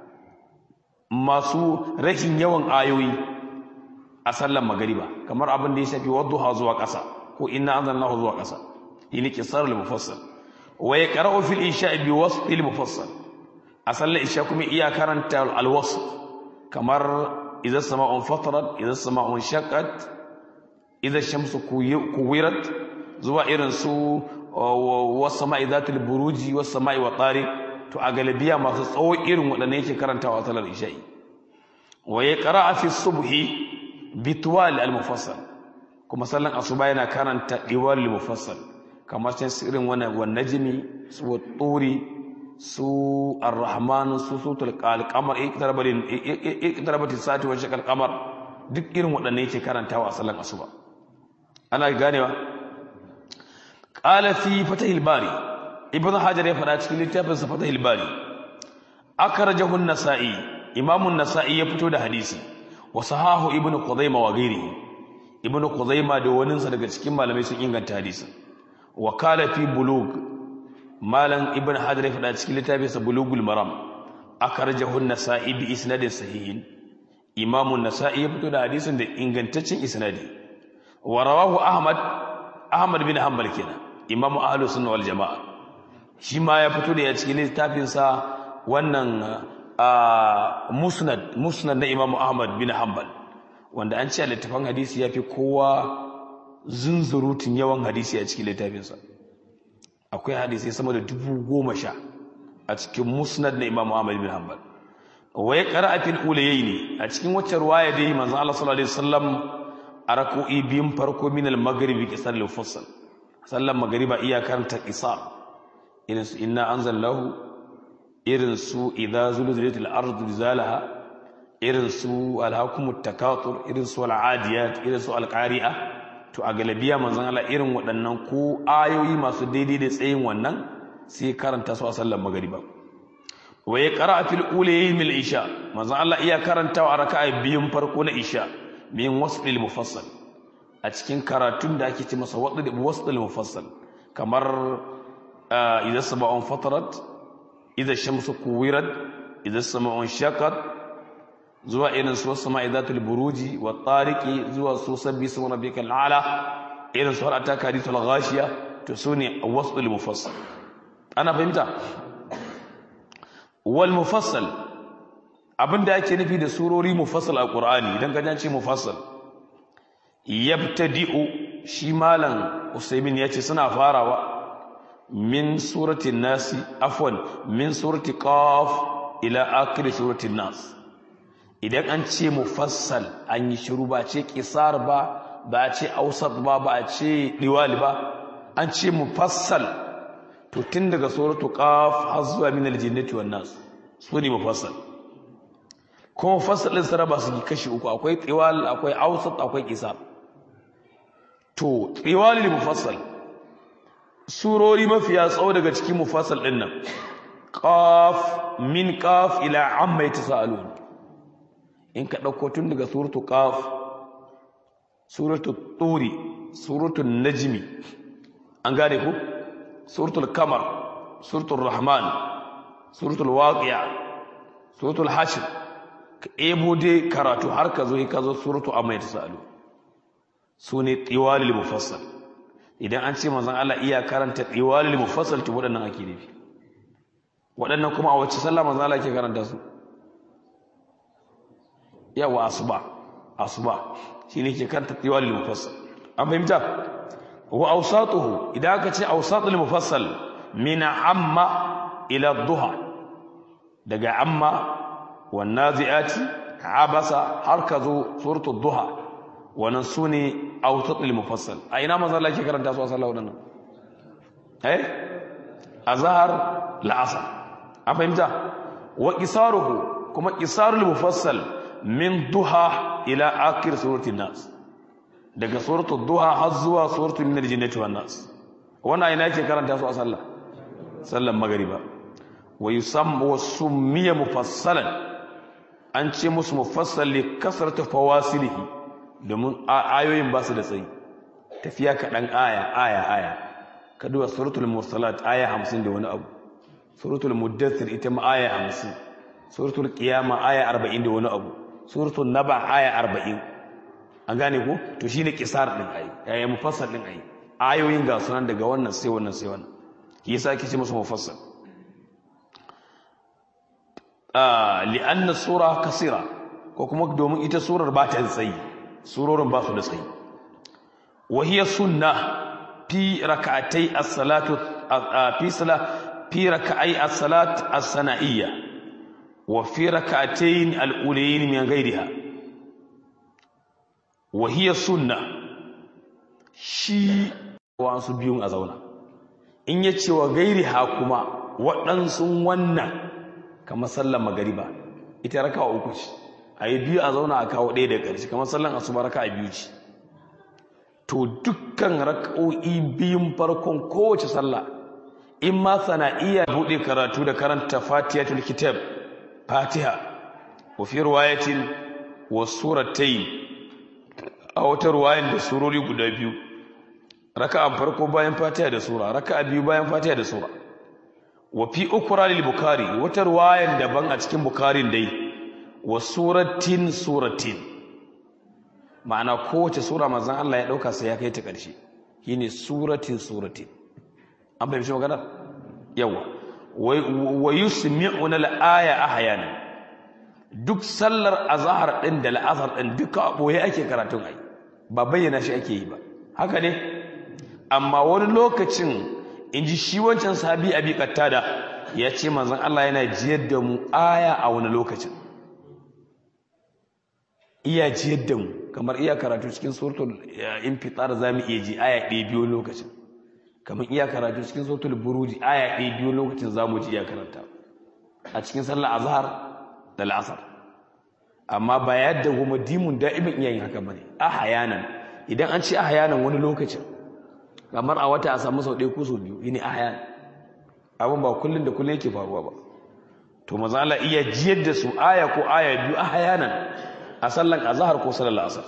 masu rashin yawan ayoyi a sallan magariba kamar abin da ya shafi wadduha zuwa ƙasa ko inna anzalnahu zuwa ƙasa yini qisar al mufassal wa yaqra'u fil isha bi wasf al mufassal a sallar isha kuma iya karanta al wasf kamar idza sama'un fatarat idza sama'un shaqqat idza shamsu kuwirat zuwa irin su wasama'i zatul buruji wasama'i wa tariq to a galibiya masu tsawo irin waɗannan yake karantawa salar isha'i wa ya qara'a fi subhi bitwal al mufassal kuma sallan asuba yana karanta diwal al mufassal kamar can irin wannan wan najmi su turi su ar-rahman su sutul qamar iktarabatis sati wa shaqal qamar duk irin waɗannan yake karantawa a sallan asuba ana ganewa qala fi fatahil bari ibn hajar ya faɗa cikin littafin sa fatahil bari akhrajahu an-nasa'i imam an-nasa'i ya fito da hadisi wa sahahu ibn qudaymah wa ghairihi ibn qudaymah da wani sa daga cikin malamai sun inganta hadisin wa qala fi bulugh malam ibn hajar ya faɗa cikin littafin sa bulughul maram akhrajahu an-nasa'i bi isnadin sahihin imam an-nasa'i ya fito da hadisin da ingantaccen isnadi wa rawahu ahmad ahmad bin hanbal kenan imam ahlus sunna wal jamaa shi ma ya fito da ya cikin littafin sa wannan musnad musnad na imam ahmad bin hanbal wanda an ce a littafin hadisi yafi kowa zunzurutun yawan hadisi a cikin littafin sa akwai hadisi sama da dubu goma sha a cikin musnad na imam ahmad bin hanbal wa ya qara'a fil ulayni a cikin wacce ruwaya dai manzon Allah sallallahu alaihi wasallam a rako'i biyun farko min al-maghribi qisar al-fussal sallan magriba iya karanta qisar irin su inna anzalnahu irin su idza zulzilatil ardu zilzalaha irin su alhakumut takatur irin su al-adiyat irin su al-qari'a to a galabiya manzon Allah irin waɗannan ko ayoyi masu daidai da tsayin wannan sai karanta su a sallan magriba wa ya qara'a fil ulayi mil isha manzon Allah iya karantawa a raka'a biyun farko na isha min wasfil mufassal a cikin karatun da ake ce masa wasfil mufassal kamar idan sama'un fatarat idan shamsu kuwirat idan sama'un shakat zuwa irin su wasu ma'idatul buruji wa tariki zuwa su sabbi su wani bikan ala irin su har ta karitul ghashiya to su ne wasfil mufassal ana fahimta wal mufassal abinda ake nufi da surori mufassal a Qur'ani idan ka ce mufassal yabtadi'u shi malam Usaymin yace suna farawa min surati nasi afwan min surati qaf ila akhir surati nas idan an ce mufassal an yi shiru ba ce qisar ba ba ce ausat ba ba ce diwali ba an ce mufassal to tun daga suratu qaf har zuwa min aljinnati wan nas su ne mufassal kuma fasalin saraba su kashi uku akwai tsiwal akwai ausat akwai isa to tsiwal ne mufassal surori mafiya tsawo daga cikin mufassal din nan qaf min qaf ila amma yatasalun in ka dauko tun daga suratu qaf suratu turi suratu najmi an gane ko suratul kamar suratul rahman suratul waqi'a suratul hashr ka ebo dai karatu har ka zo ka zo suratu amma ya tasalu su ne tiwalil mufassal idan an ce manzon Allah iya karanta tiwalil mufassal to waɗannan ake nufi waɗannan kuma a wacce sallah manzon Allah ke karanta su yawa asuba asuba shine ke karanta tiwalil mufassal an fahimta wa awsatuhu idan aka ce awsatul mufassal min amma ila duha daga amma والنازعات abasa har ka zo suratul duha wannan sune awtatul mufassal a ina manzo Allah ke karanta su a sallah wannan eh azhar la'asar a fahimta wa qisaruhu kuma qisarul mufassal min duha ila akhir suratul nas daga suratul duha har zuwa suratul min al-jinnati wan nas wannan ina yake karanta su a sallah sallan magriba wa yusamma wa summiya mufassalan an ce musu mufassal li kasratu fawasilihi domin ayoyin ba su da tsayi tafiya kaɗan aya aya aya ka duba suratul mursalat aya 50 da wani abu suratul muddathir ita ma aya 50 suratul qiyama aya 40 da wani abu suratul naba aya 40 an gane ko to shine kisar din ayi yayin mufassal din ayi ayoyin ga sunan daga wannan sai wannan sai wannan yasa ake ce musu mufassal ah li'anna sura kasira ko kuma domin ita surar ba ta tsayi surorin ba su da tsayi wa hiya sunna fi rak'atay as-salatu fi sala fi rak'ay as-salat as-sana'iyya wa fi rak'atayn al-ulayn min ghayriha wa hiya sunna shi wasu biyun a zauna in ya ce wa ghayriha kuma waɗansu wannan kamar sallar magariba ita raka'a uku ce a yi biyu a zauna a kawo ɗaya da ƙarshe kamar sallan asuba raka'a biyu ce to dukkan raka'o'i biyun farkon kowace sallah in ma sana'iyya buɗe karatu da karanta fatihatul kitab fatiha wa fi riwayatin wa suratayn a wata riwayan da surori guda biyu raka'an farko bayan fatiha da sura raka'a biyu bayan fatiha da sura wa fi ukra lil bukhari wata riwayan daban a cikin bukharin dai wa suratin suratin ma'ana kowace sura manzon Allah ya dauka sai ya kai ta ƙarshe shine suratin suratin an bai magana yawa wa yusmi'una al-aya ahyana duk sallar azhar din da al'azhar din duka a boye ake karatun ai ba bayyana shi ake yi ba haka ne amma wani lokacin inji shi wancan sahabi abi qattada ya ce manzon Allah yana jiyar da mu aya a wani lokacin iya jiyar da mu kamar iya karatu cikin suratul infitar zamu iya ji aya ɗaya biyu lokacin kamar iya karatu cikin suratul buruji aya ɗaya biyu lokacin zamu ji iya karanta a cikin sallar azhar da al'asar amma ba yadda goma dimun da'imin iya yin haka bane ahyanan idan an ce ahyanan wani lokacin kamar a wata a samu sau ɗaya ko sau biyu yini ahyan abin ba kullun da kullun yake faruwa ba to maza Allah iya jiyar da su aya ko aya biyu ahyanan a sallan azhar ko sallar asar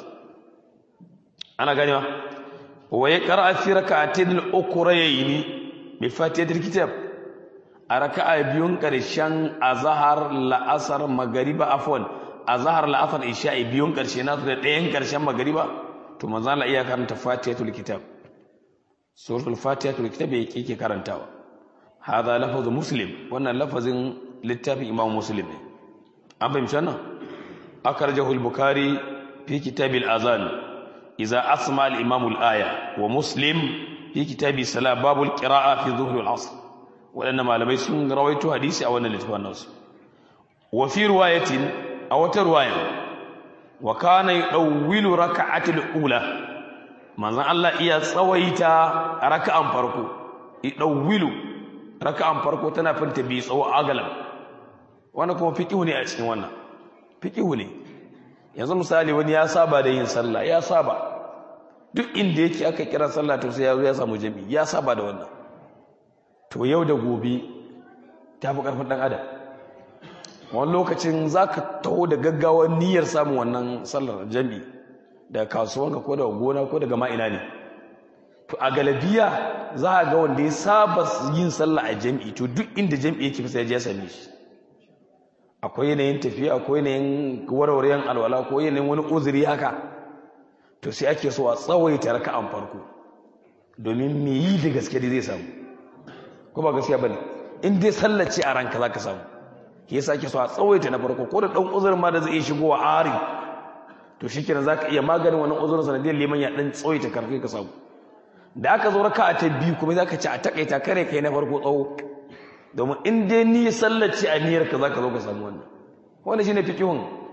ana ganewa wa ya qara'a fi rak'atayn al-ukhrayn bi fatihatil kitab a raka'a biyun karshen azhar la'asar magariba afwan azhar la'asar isha'i biyun karshe nasu da ɗayan karshen magariba to manzo Allah iya karanta fatihatul kitab suratul fatihatul kitab yake yake karantawa hada lafazu muslim wannan lafazin littafin imam muslim ne an fahimci wannan أخرجه البخاري في كتاب الأذان إذا أسمع الإمام الآية ومسلم في كتاب الصلاة باب القراءة في ظهر العصر وأنما لم يسن رويت حديث أو أن الناس وفي رواية أو رواية وكان يطول ركعة الأولى من الله إيا سويتا ركعة فرقو يطول ركعة فرقو تنافنت بيس أو أغلب وأنا كما فكيوني أشين وانا fiƙihu ne yanzu misali wani ya saba da yin sallah ya saba duk inda yake aka kira sallah to sai ya zo ya samu jami'i ya saba da wannan to yau da gobe ta fi ƙarfin ɗan adam wani lokacin za ka taho da gaggawar niyyar samun wannan sallar jami'i daga kasuwanka ko daga gona ko daga ma'ina ne to a galabiya za a ga wanda ya saba yin sallah a jami'i to duk inda jami'i yake fi sai ya same shi akwai yanayin tafiya akwai yanayin warwaren alwala ko yanayin wani uzuri haka to sai ake so a tsawaita raka'an farko domin me yi da gaske da zai samu ko ba gaskiya bane in dai sallace a ranka zaka samu yasa ake so a tsawaita na farko ko da dan uzurin ma da zai shigo a ari to shikenan zaka iya maganin wannan uzurin sanadiyar liman ya dan tsawaita karfi ka samu da aka zo raka'a ta biyu kuma zaka ci a takaita kare kai na farko tsawo domin in dai ni sallaci a niyyarka za ka zo ka samu wannan wannan shine fikihun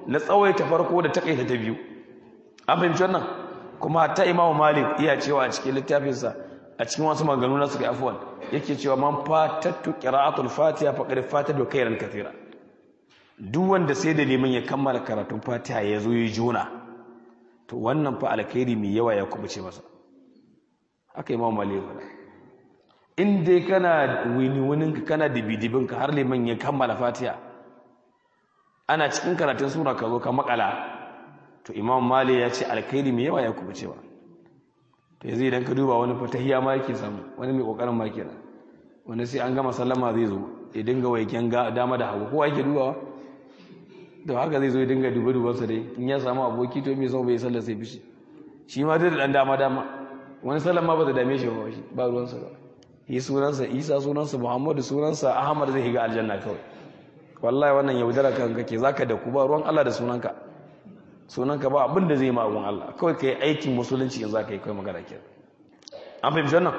na tsawaita farko da takaita ta biyu an fahimci wannan kuma ta imamu malik iya cewa a cikin littafinsa a cikin wasu maganganu na suka afuwan yake cewa man fatattu qira'atul fatiha faqad fatatu khairan kathira duk wanda sai da neman ya kammala karatun fatiha ya zo ya juna to wannan fa alkhairi mai yawa ya kubuce masa haka imamu malik ya in dai kana wini wuninka kana dibidibinka har liman ya kammala fatiha ana cikin karatun sura ka zo ka makala to imam mali ya ce alkhairi mai yawa ya kuma cewa to yanzu idan ka duba wani fatahiya ma yake samu wani mai kokarin ma kenan wani sai an gama sallama zai zo ya dinga waiken dama da hagu kowa yake dubawa da haka zai zo ya dinga duba dubansa dai in ya samu aboki to mai sau bai sallar sai bishi shi ma dai da dan dama dama wani sallama ba ta dame shi ba shi ba ruwansa ba yi sunansa isa sunansa muhammadu sunansa ahmad zai higa aljanna kawai wallahi wannan yaudara kan kake zaka da ku ba ruwan allah da sunanka sunanka ba abin da zai ma abun allah kawai ka yi aikin musulunci in za ka yi kawai magana ke an fahimci wannan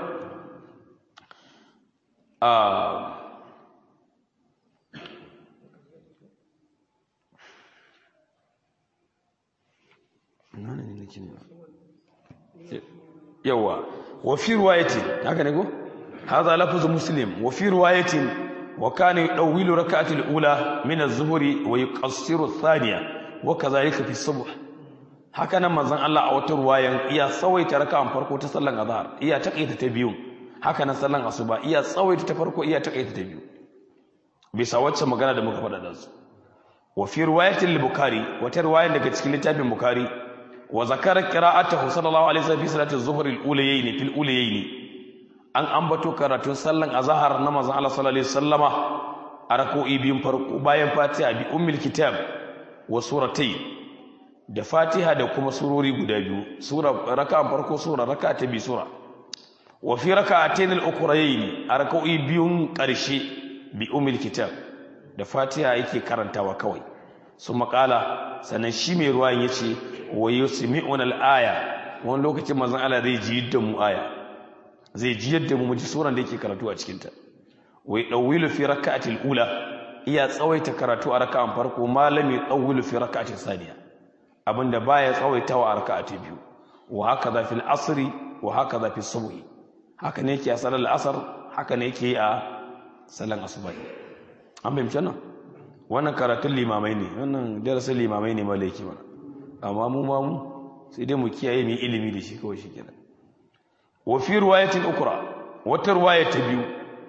yawa wa fi ruwayati haka ne ko هذا لفظ مسلم وفي رواية وكان يطول ركعة الأولى من الظهر ويقصر الثانية وكذلك في الصبح هكذا manzon Allah a wata ruwayan iya tsawaita raka'an farko ta sallan azhar iya takaita ta biyu haka nan sallan asuba iya tsawaita ta farko iya takaita ta biyu bisa wacce magana da muka faɗa da su wa fi riwayatil al-bukhari wata riwayan daga cikin littafin bukhari wa zakara qira'atahu sallallahu alaihi wasallam fi salati az-zuhr al-ulayayn fil ulayayn an ambato karatun sallan azhar na manzon Allah sallallahu alaihi wasallama a rak'o'i biyun farko bayan Fatiha bi ummul kitab wa suratai da Fatiha da kuma surori guda biyu sura raka'an farko sura raka'a ta bi sura wa fi raka'atayn al-ukhrayn a rak'o'i biyun karshe bi ummul kitab da Fatiha yake karantawa kawai su makala sannan shi mai ruwan yace wa yusmi'una al-aya wani lokacin manzon Allah zai ji da mu aya zai ji yadda mu ji suran da yake karatu a cikinta wai dawilu fi raka'atil ula iya tsawaita karatu a raka'an farko malami dawilu fi raka'atil saniya abinda baya tsawaitawa a raka'ati biyu wa haka za fil asri wa haka za fi subhi haka ne yake a salar asar haka ne yake a salan asubahi an fahimci nan wannan karatun limamai ne wannan darasin limamai ne malaiki mana amma mu ma mu sai dai mu kiyaye mu ilimi da shi kawai shi kenan وفي رواية أخرى وترواية بيو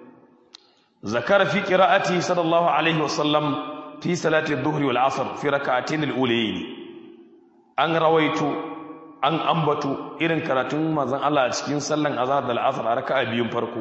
ذكر في قراءته صلى الله عليه وسلم في صلاة الظهر والعصر في ركعتين الأوليين أن رويت أن أنبت إرن كراتون ما زن الله أشكين صلى أزار دل عصر ركع بيوم فرقو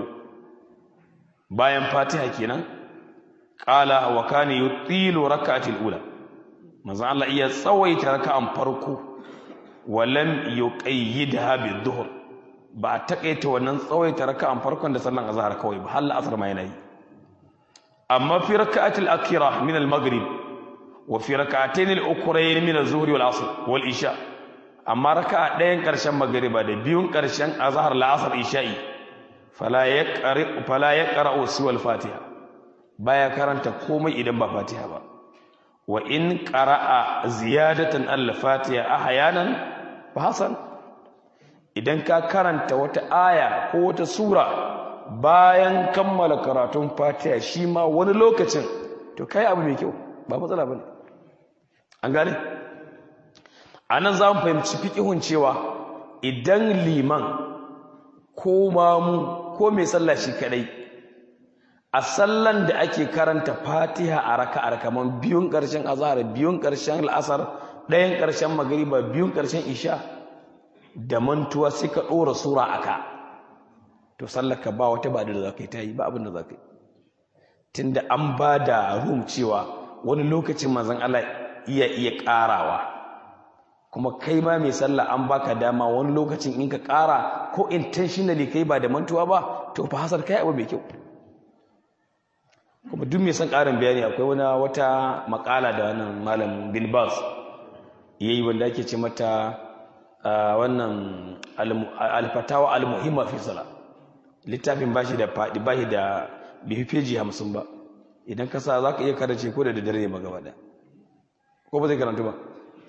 bayan fatiha kenan qala wa kana yutilu rak'atil ula manzo Allah iya tsawaita raka'an farko wa lam yuqayyidha bidh-dhuhr ba a takaita wannan tsawaita raka'an farkon da sallan azhar kawai ba halla asar ma yana yi amma fi raka'atil akhirah min al-maghrib wa fi raka'atayn al-ukhrayn min az-zuhri wal asr wal isha amma raka'a ɗayan ƙarshen magriba da biyun ƙarshen azhar la'asar isha'i fala yaqra fala yaqra siwa al-fatiha baya karanta komai idan ba fatiha ba wa in qara'a ziyadatan al-fatiha ahyanan fa hasan idan ka karanta wata aya ko wata sura bayan kammala karatun fatiha shi ma wani lokacin to kai abu mai kyau ba matsala bane an gane anan za mu fahimci fiqihun cewa idan liman ko mamu ko mai sallah shi kadai a sallan da ake karanta fatiha a raka'ar kaman biyun karshen azhar biyun karshen al'asar ɗayan karshen magriba biyun karshen isha da mantuwa sai ka ɗora sura aka to sallaka ba wata ba da za ka yi ta yi ba abin da za ka yi tun da an ba da rum cewa wani lokacin mazan Allah iya iya ƙarawa kuma kai ma mai sallah an baka dama wani lokacin in ka ƙara ko intentionally kai ba da mantuwa ba to fa hasar kai abu mai kyau kuma duk mai son ƙarin bayani akwai wani wata makala da wannan malam bin bas yayi wanda ake ce mata wannan alfatawa almuhimma fi sala littafin bashi da fadi bashi da bihi feji 50 ba idan ka sa zaka iya karace ko da daddare ne magaba da ko ba zai karantu ba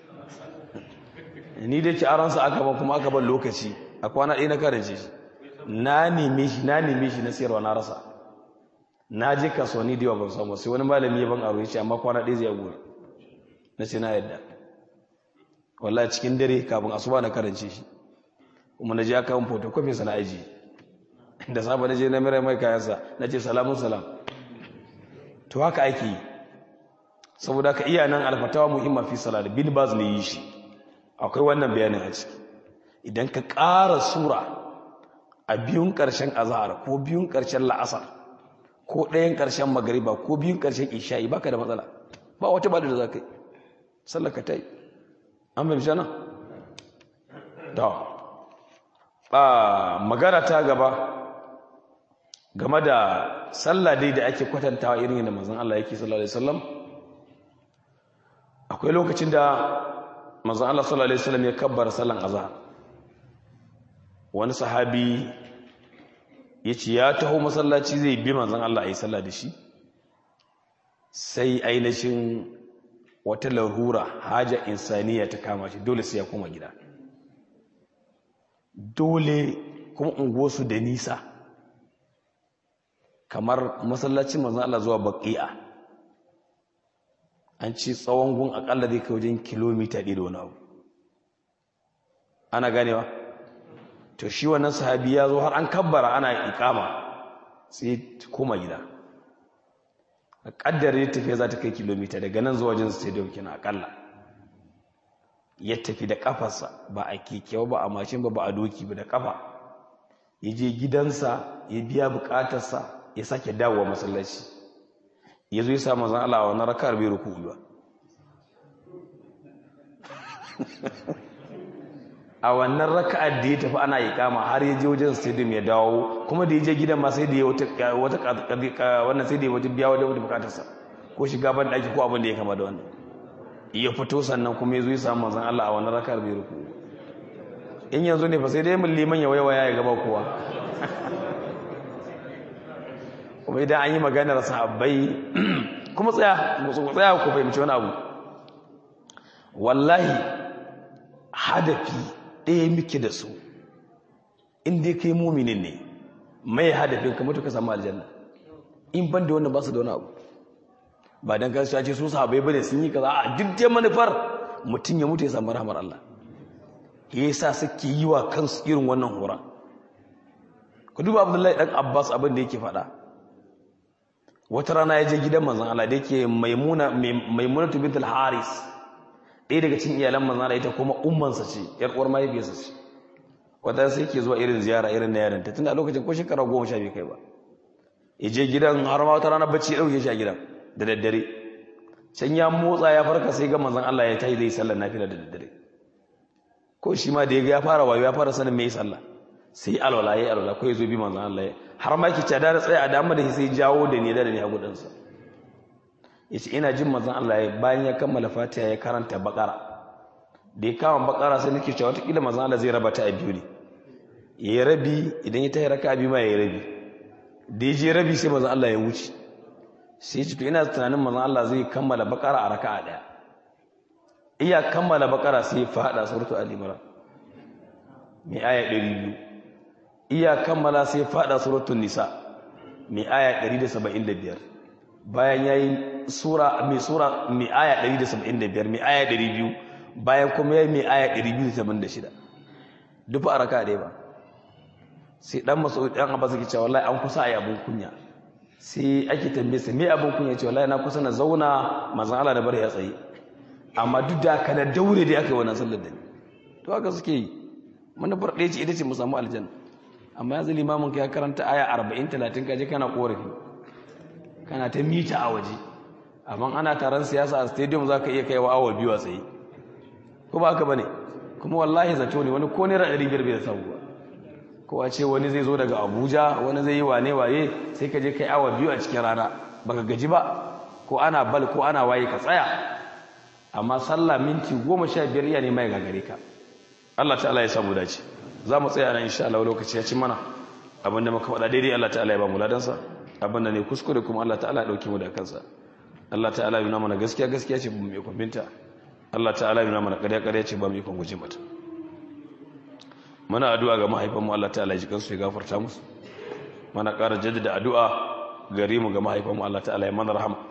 ni dai ci aransa aka ba kuma aka ban lokaci a kwana ɗaya na karance shi na neme shi na neme shi na siyarwa na rasa na je kasuwanni da yawa ban samu sai wani malami ya ban aro shi amma kwana ɗaya zai gobe na ce na yadda wallahi cikin dare kafin asuba na karance shi kuma na je aka yin photocopy sana aji da safe na je na mira mai kayansa na ce salamun salam to haka ake yi saboda ka iya nan alfatawa muhimma fi salat bin baz ne yi shi akwai wannan bayanin a ciki idan ka ƙara sura a biyun ƙarshen azhar ko biyun ƙarshen la'asar ko ɗayan ƙarshen magariba ko biyun ƙarshen isha'i baka da matsala ba wata bada da za ka yi sallar ka ta yi an fahimci nan da magana ta gaba game da sallah dai da ake kwatantawa irin yadda manzon Allah yake sallallahu alaihi wasallam akwai lokacin da manzon Allah sallallahu alaihi wasallam ya kabbara sallan azhar wani sahabi ya ce ya taho masallaci zai bi manzon Allah ayi sallah da shi sai ainihin wata larura haja insaniya ta kama shi dole sai ya koma gida dole kuma unguwarsu da nisa kamar masallacin manzon Allah zuwa baqi'a an ci tsawon gun akalla zai kai wajen kilomita ɗaya da wani abu ana ganewa to shi wannan sahabi ya zo har an kabbara ana ikama sai koma gida a kaddare tafiya za ta kai kilomita daga nan zuwa wajen stadium kina akalla ya tafi da kafarsa ba a keke ba a mashin ba ba a doki ba da kafa ya je gidansa ya biya bukatarsa ya sake dawowa masallaci ya zo ya sa mazan Allah wa na rakar bai ruku ba a wannan raka'ar da ya tafi ana yi kama har ya je wajen stadium ya dawo kuma da ya je gidan ma sai da ya wata wannan sai da ya wata biya wajen wata bukatarsa ko shiga ban daki ko abin da ya kama da wannan ya fito sannan kuma ya zo ya samu manzon Allah a wannan raka'ar bai ruku in yanzu ne fa sai dai mun liman ya waya ya gaba kowa kuma idan an yi maganar sahabbai kuma tsaya ku tsaya ku fahimci wani abu wallahi hadafi ɗaya muke da su inda kai muminin ne mai hadafin kamar ka samu aljanna in ban da wannan ba su da wani abu ba don kan ce su sahabbai bane sun yi kaza a duk dai manufar mutum ya mutu ya samu rahmar Allah ya yasa suke yi wa kansu irin wannan horon ku duba abdullahi dan abbas abin da yake faɗa wata rana ya je gidan manzon Allah da yake maimuna maimunatu bintul haris ɗaya daga cikin iyalan manzon Allah ita kuma ummansa ce yar uwar mahaifiyarsa ce wata sai yake zuwa irin ziyara irin na yarinta tunda a lokacin ko shekara goma sha biyu kai ba ya je gidan har ma wata rana bacci ya ɗauke shi a gidan da daddare can ya motsa ya farka sai ga manzon Allah ya tayi zai sallar nafila da daddare ko shi ma da ya ga ya fara wayo ya fara sanin me sallah sai alwala yayi alwala ko ya zo bi manzon Allah har ma yake cada da tsaya a dama da sai jawo da ni da ni a gudansa yace ina jin manzon Allah ya bayan ya kammala Fatiha ya karanta Baqara da ya kama Baqara sai nake cewa wata kila manzon Allah zai raba ta a biyu ne yayi rabi idan ya tayi raka'a biyu ma yayi rabi da ya je rabi sai manzon Allah ya wuce sai ce to ina tunanin manzon Allah zai kammala Baqara a raka'a daya iya kammala Baqara sai ya fada suratul al-imran mai aya 200 iya kammala sai fada suratul nisa mai aya 175 bayan yayi sura mai sura mai aya 175 mai aya 200 bayan kuma yayi mai aya 286 duk a raka dai ba sai dan masu dan abba suke cewa wallahi an kusa ayi abun kunya sai ake tambaye sa me abun kunya ce wallahi na kusa na zauna manzon Allah da bar ya tsaye amma duk da kana daure dai aka yi wannan sallar da ni to haka suke yi manufar ɗaya ce ita ce mu samu aljanna amma yanzu limamin ka ya karanta aya 40 30 kaje kana korafi kana ta mita a waje amma ana taron siyasa a stadium zaka iya kaiwa awa biyu a tsaye ko ba haka bane kuma wallahi zato ne wani ko naira 500 bai samu ba ko a ce wani zai zo daga Abuja wani zai yi wane waye sai ka je kai awa biyu a cikin rana baka gaji ba ko ana bal ko ana waye ka tsaya amma sallah minti 15 iya ne mai gagare ka Allah ta'ala ya samu dace za mu tsaya nan insha Allah lokaci ya ci mana abinda muka faɗa daidai Allah ta'ala ya ba mu ladansa abinda ne kuskure kuma Allah ta'ala ya dauke mu da kansa Allah ta'ala ya nuna mana gaskiya gaskiya ce mu mai kwambinta Allah ta'ala yana mana ƙarya ƙarya ce ba mu ikon guje mata muna addu'a ga mahaifanmu Allah ta'ala ya ji kansu ya gafarta musu mana ƙara jaddada addu'a gare mu ga mahaifanmu Allah ta'ala ya mana rahama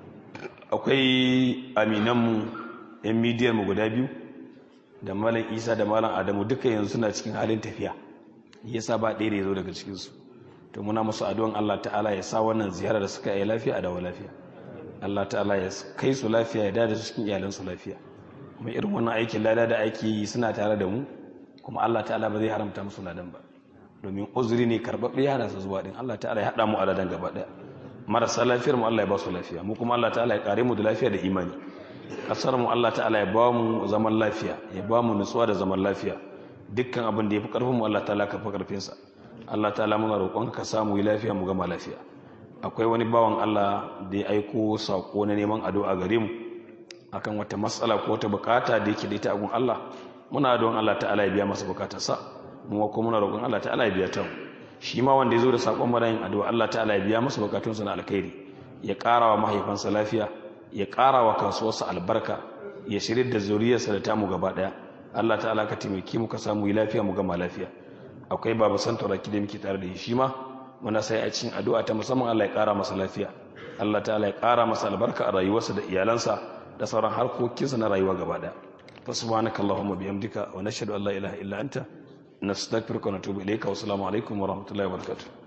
akwai aminanmu yan midiyar mu guda biyu da malam isa da malam adamu duka yanzu suna cikin halin tafiya yasa ba ɗaya da ya zo daga cikinsu to muna musu addu'an Allah ta'ala ya sa wannan ziyara da suka yi lafiya a dawo lafiya Allah ta'ala ya kai su lafiya ya dada su cikin iyalansu lafiya kuma irin wannan aikin lada da ake yi suna tare da mu kuma Allah ta'ala ba zai haramta musu ladan ba domin uzuri ne karɓaɓɓe ya hana su zuwa din Allah ta'ala ya haɗa mu a ladan gaba ɗaya marasa lafiyar mu Allah ya ba su lafiya mu kuma Allah ta'ala ya kare mu da lafiya da imani kasar mu Allah ta'ala ya ba mu zaman lafiya ya ba mu nutsuwa da zaman lafiya dukkan abin da ya fi karfin mu Allah ta'ala ka fi karfin sa Allah ta'ala muna roƙon ka samu yi lafiya mu gama lafiya akwai wani bawan Allah da ya aiko sako na neman addu'a gare mu akan wata matsala ko wata bukata da yake da ita a gun Allah muna don Allah ta'ala ya biya masa bukatarsa mu kuma muna roƙon Allah ta'ala ya biya ta mu shi ma wanda ya zo da sakon marayin addu'a Allah ta'ala ya biya masa bukatunsa na alkhairi ya ƙara wa mahaifansa lafiya ya ƙara wa kasuwarsa albarka ya shirya da zuriyarsa da tamu gaba ɗaya Allah ta'ala ka taimaki mu ka samu yi lafiya mu gama lafiya akwai baba santoraki da muke tare da shi ma muna sai a cikin addu'a ta musamman Allah ya ƙara masa lafiya Allah ta'ala ya ƙara masa albarka a rayuwarsa da iyalansa da sauran harkokinsa na rayuwa gaba ɗaya fa subhanakallahumma bihamdika wa nashhadu an la ilaha illa anta nastaghfiruka wa natubu ilayka wa assalamu alaikum wa rahmatullahi wa barakatuh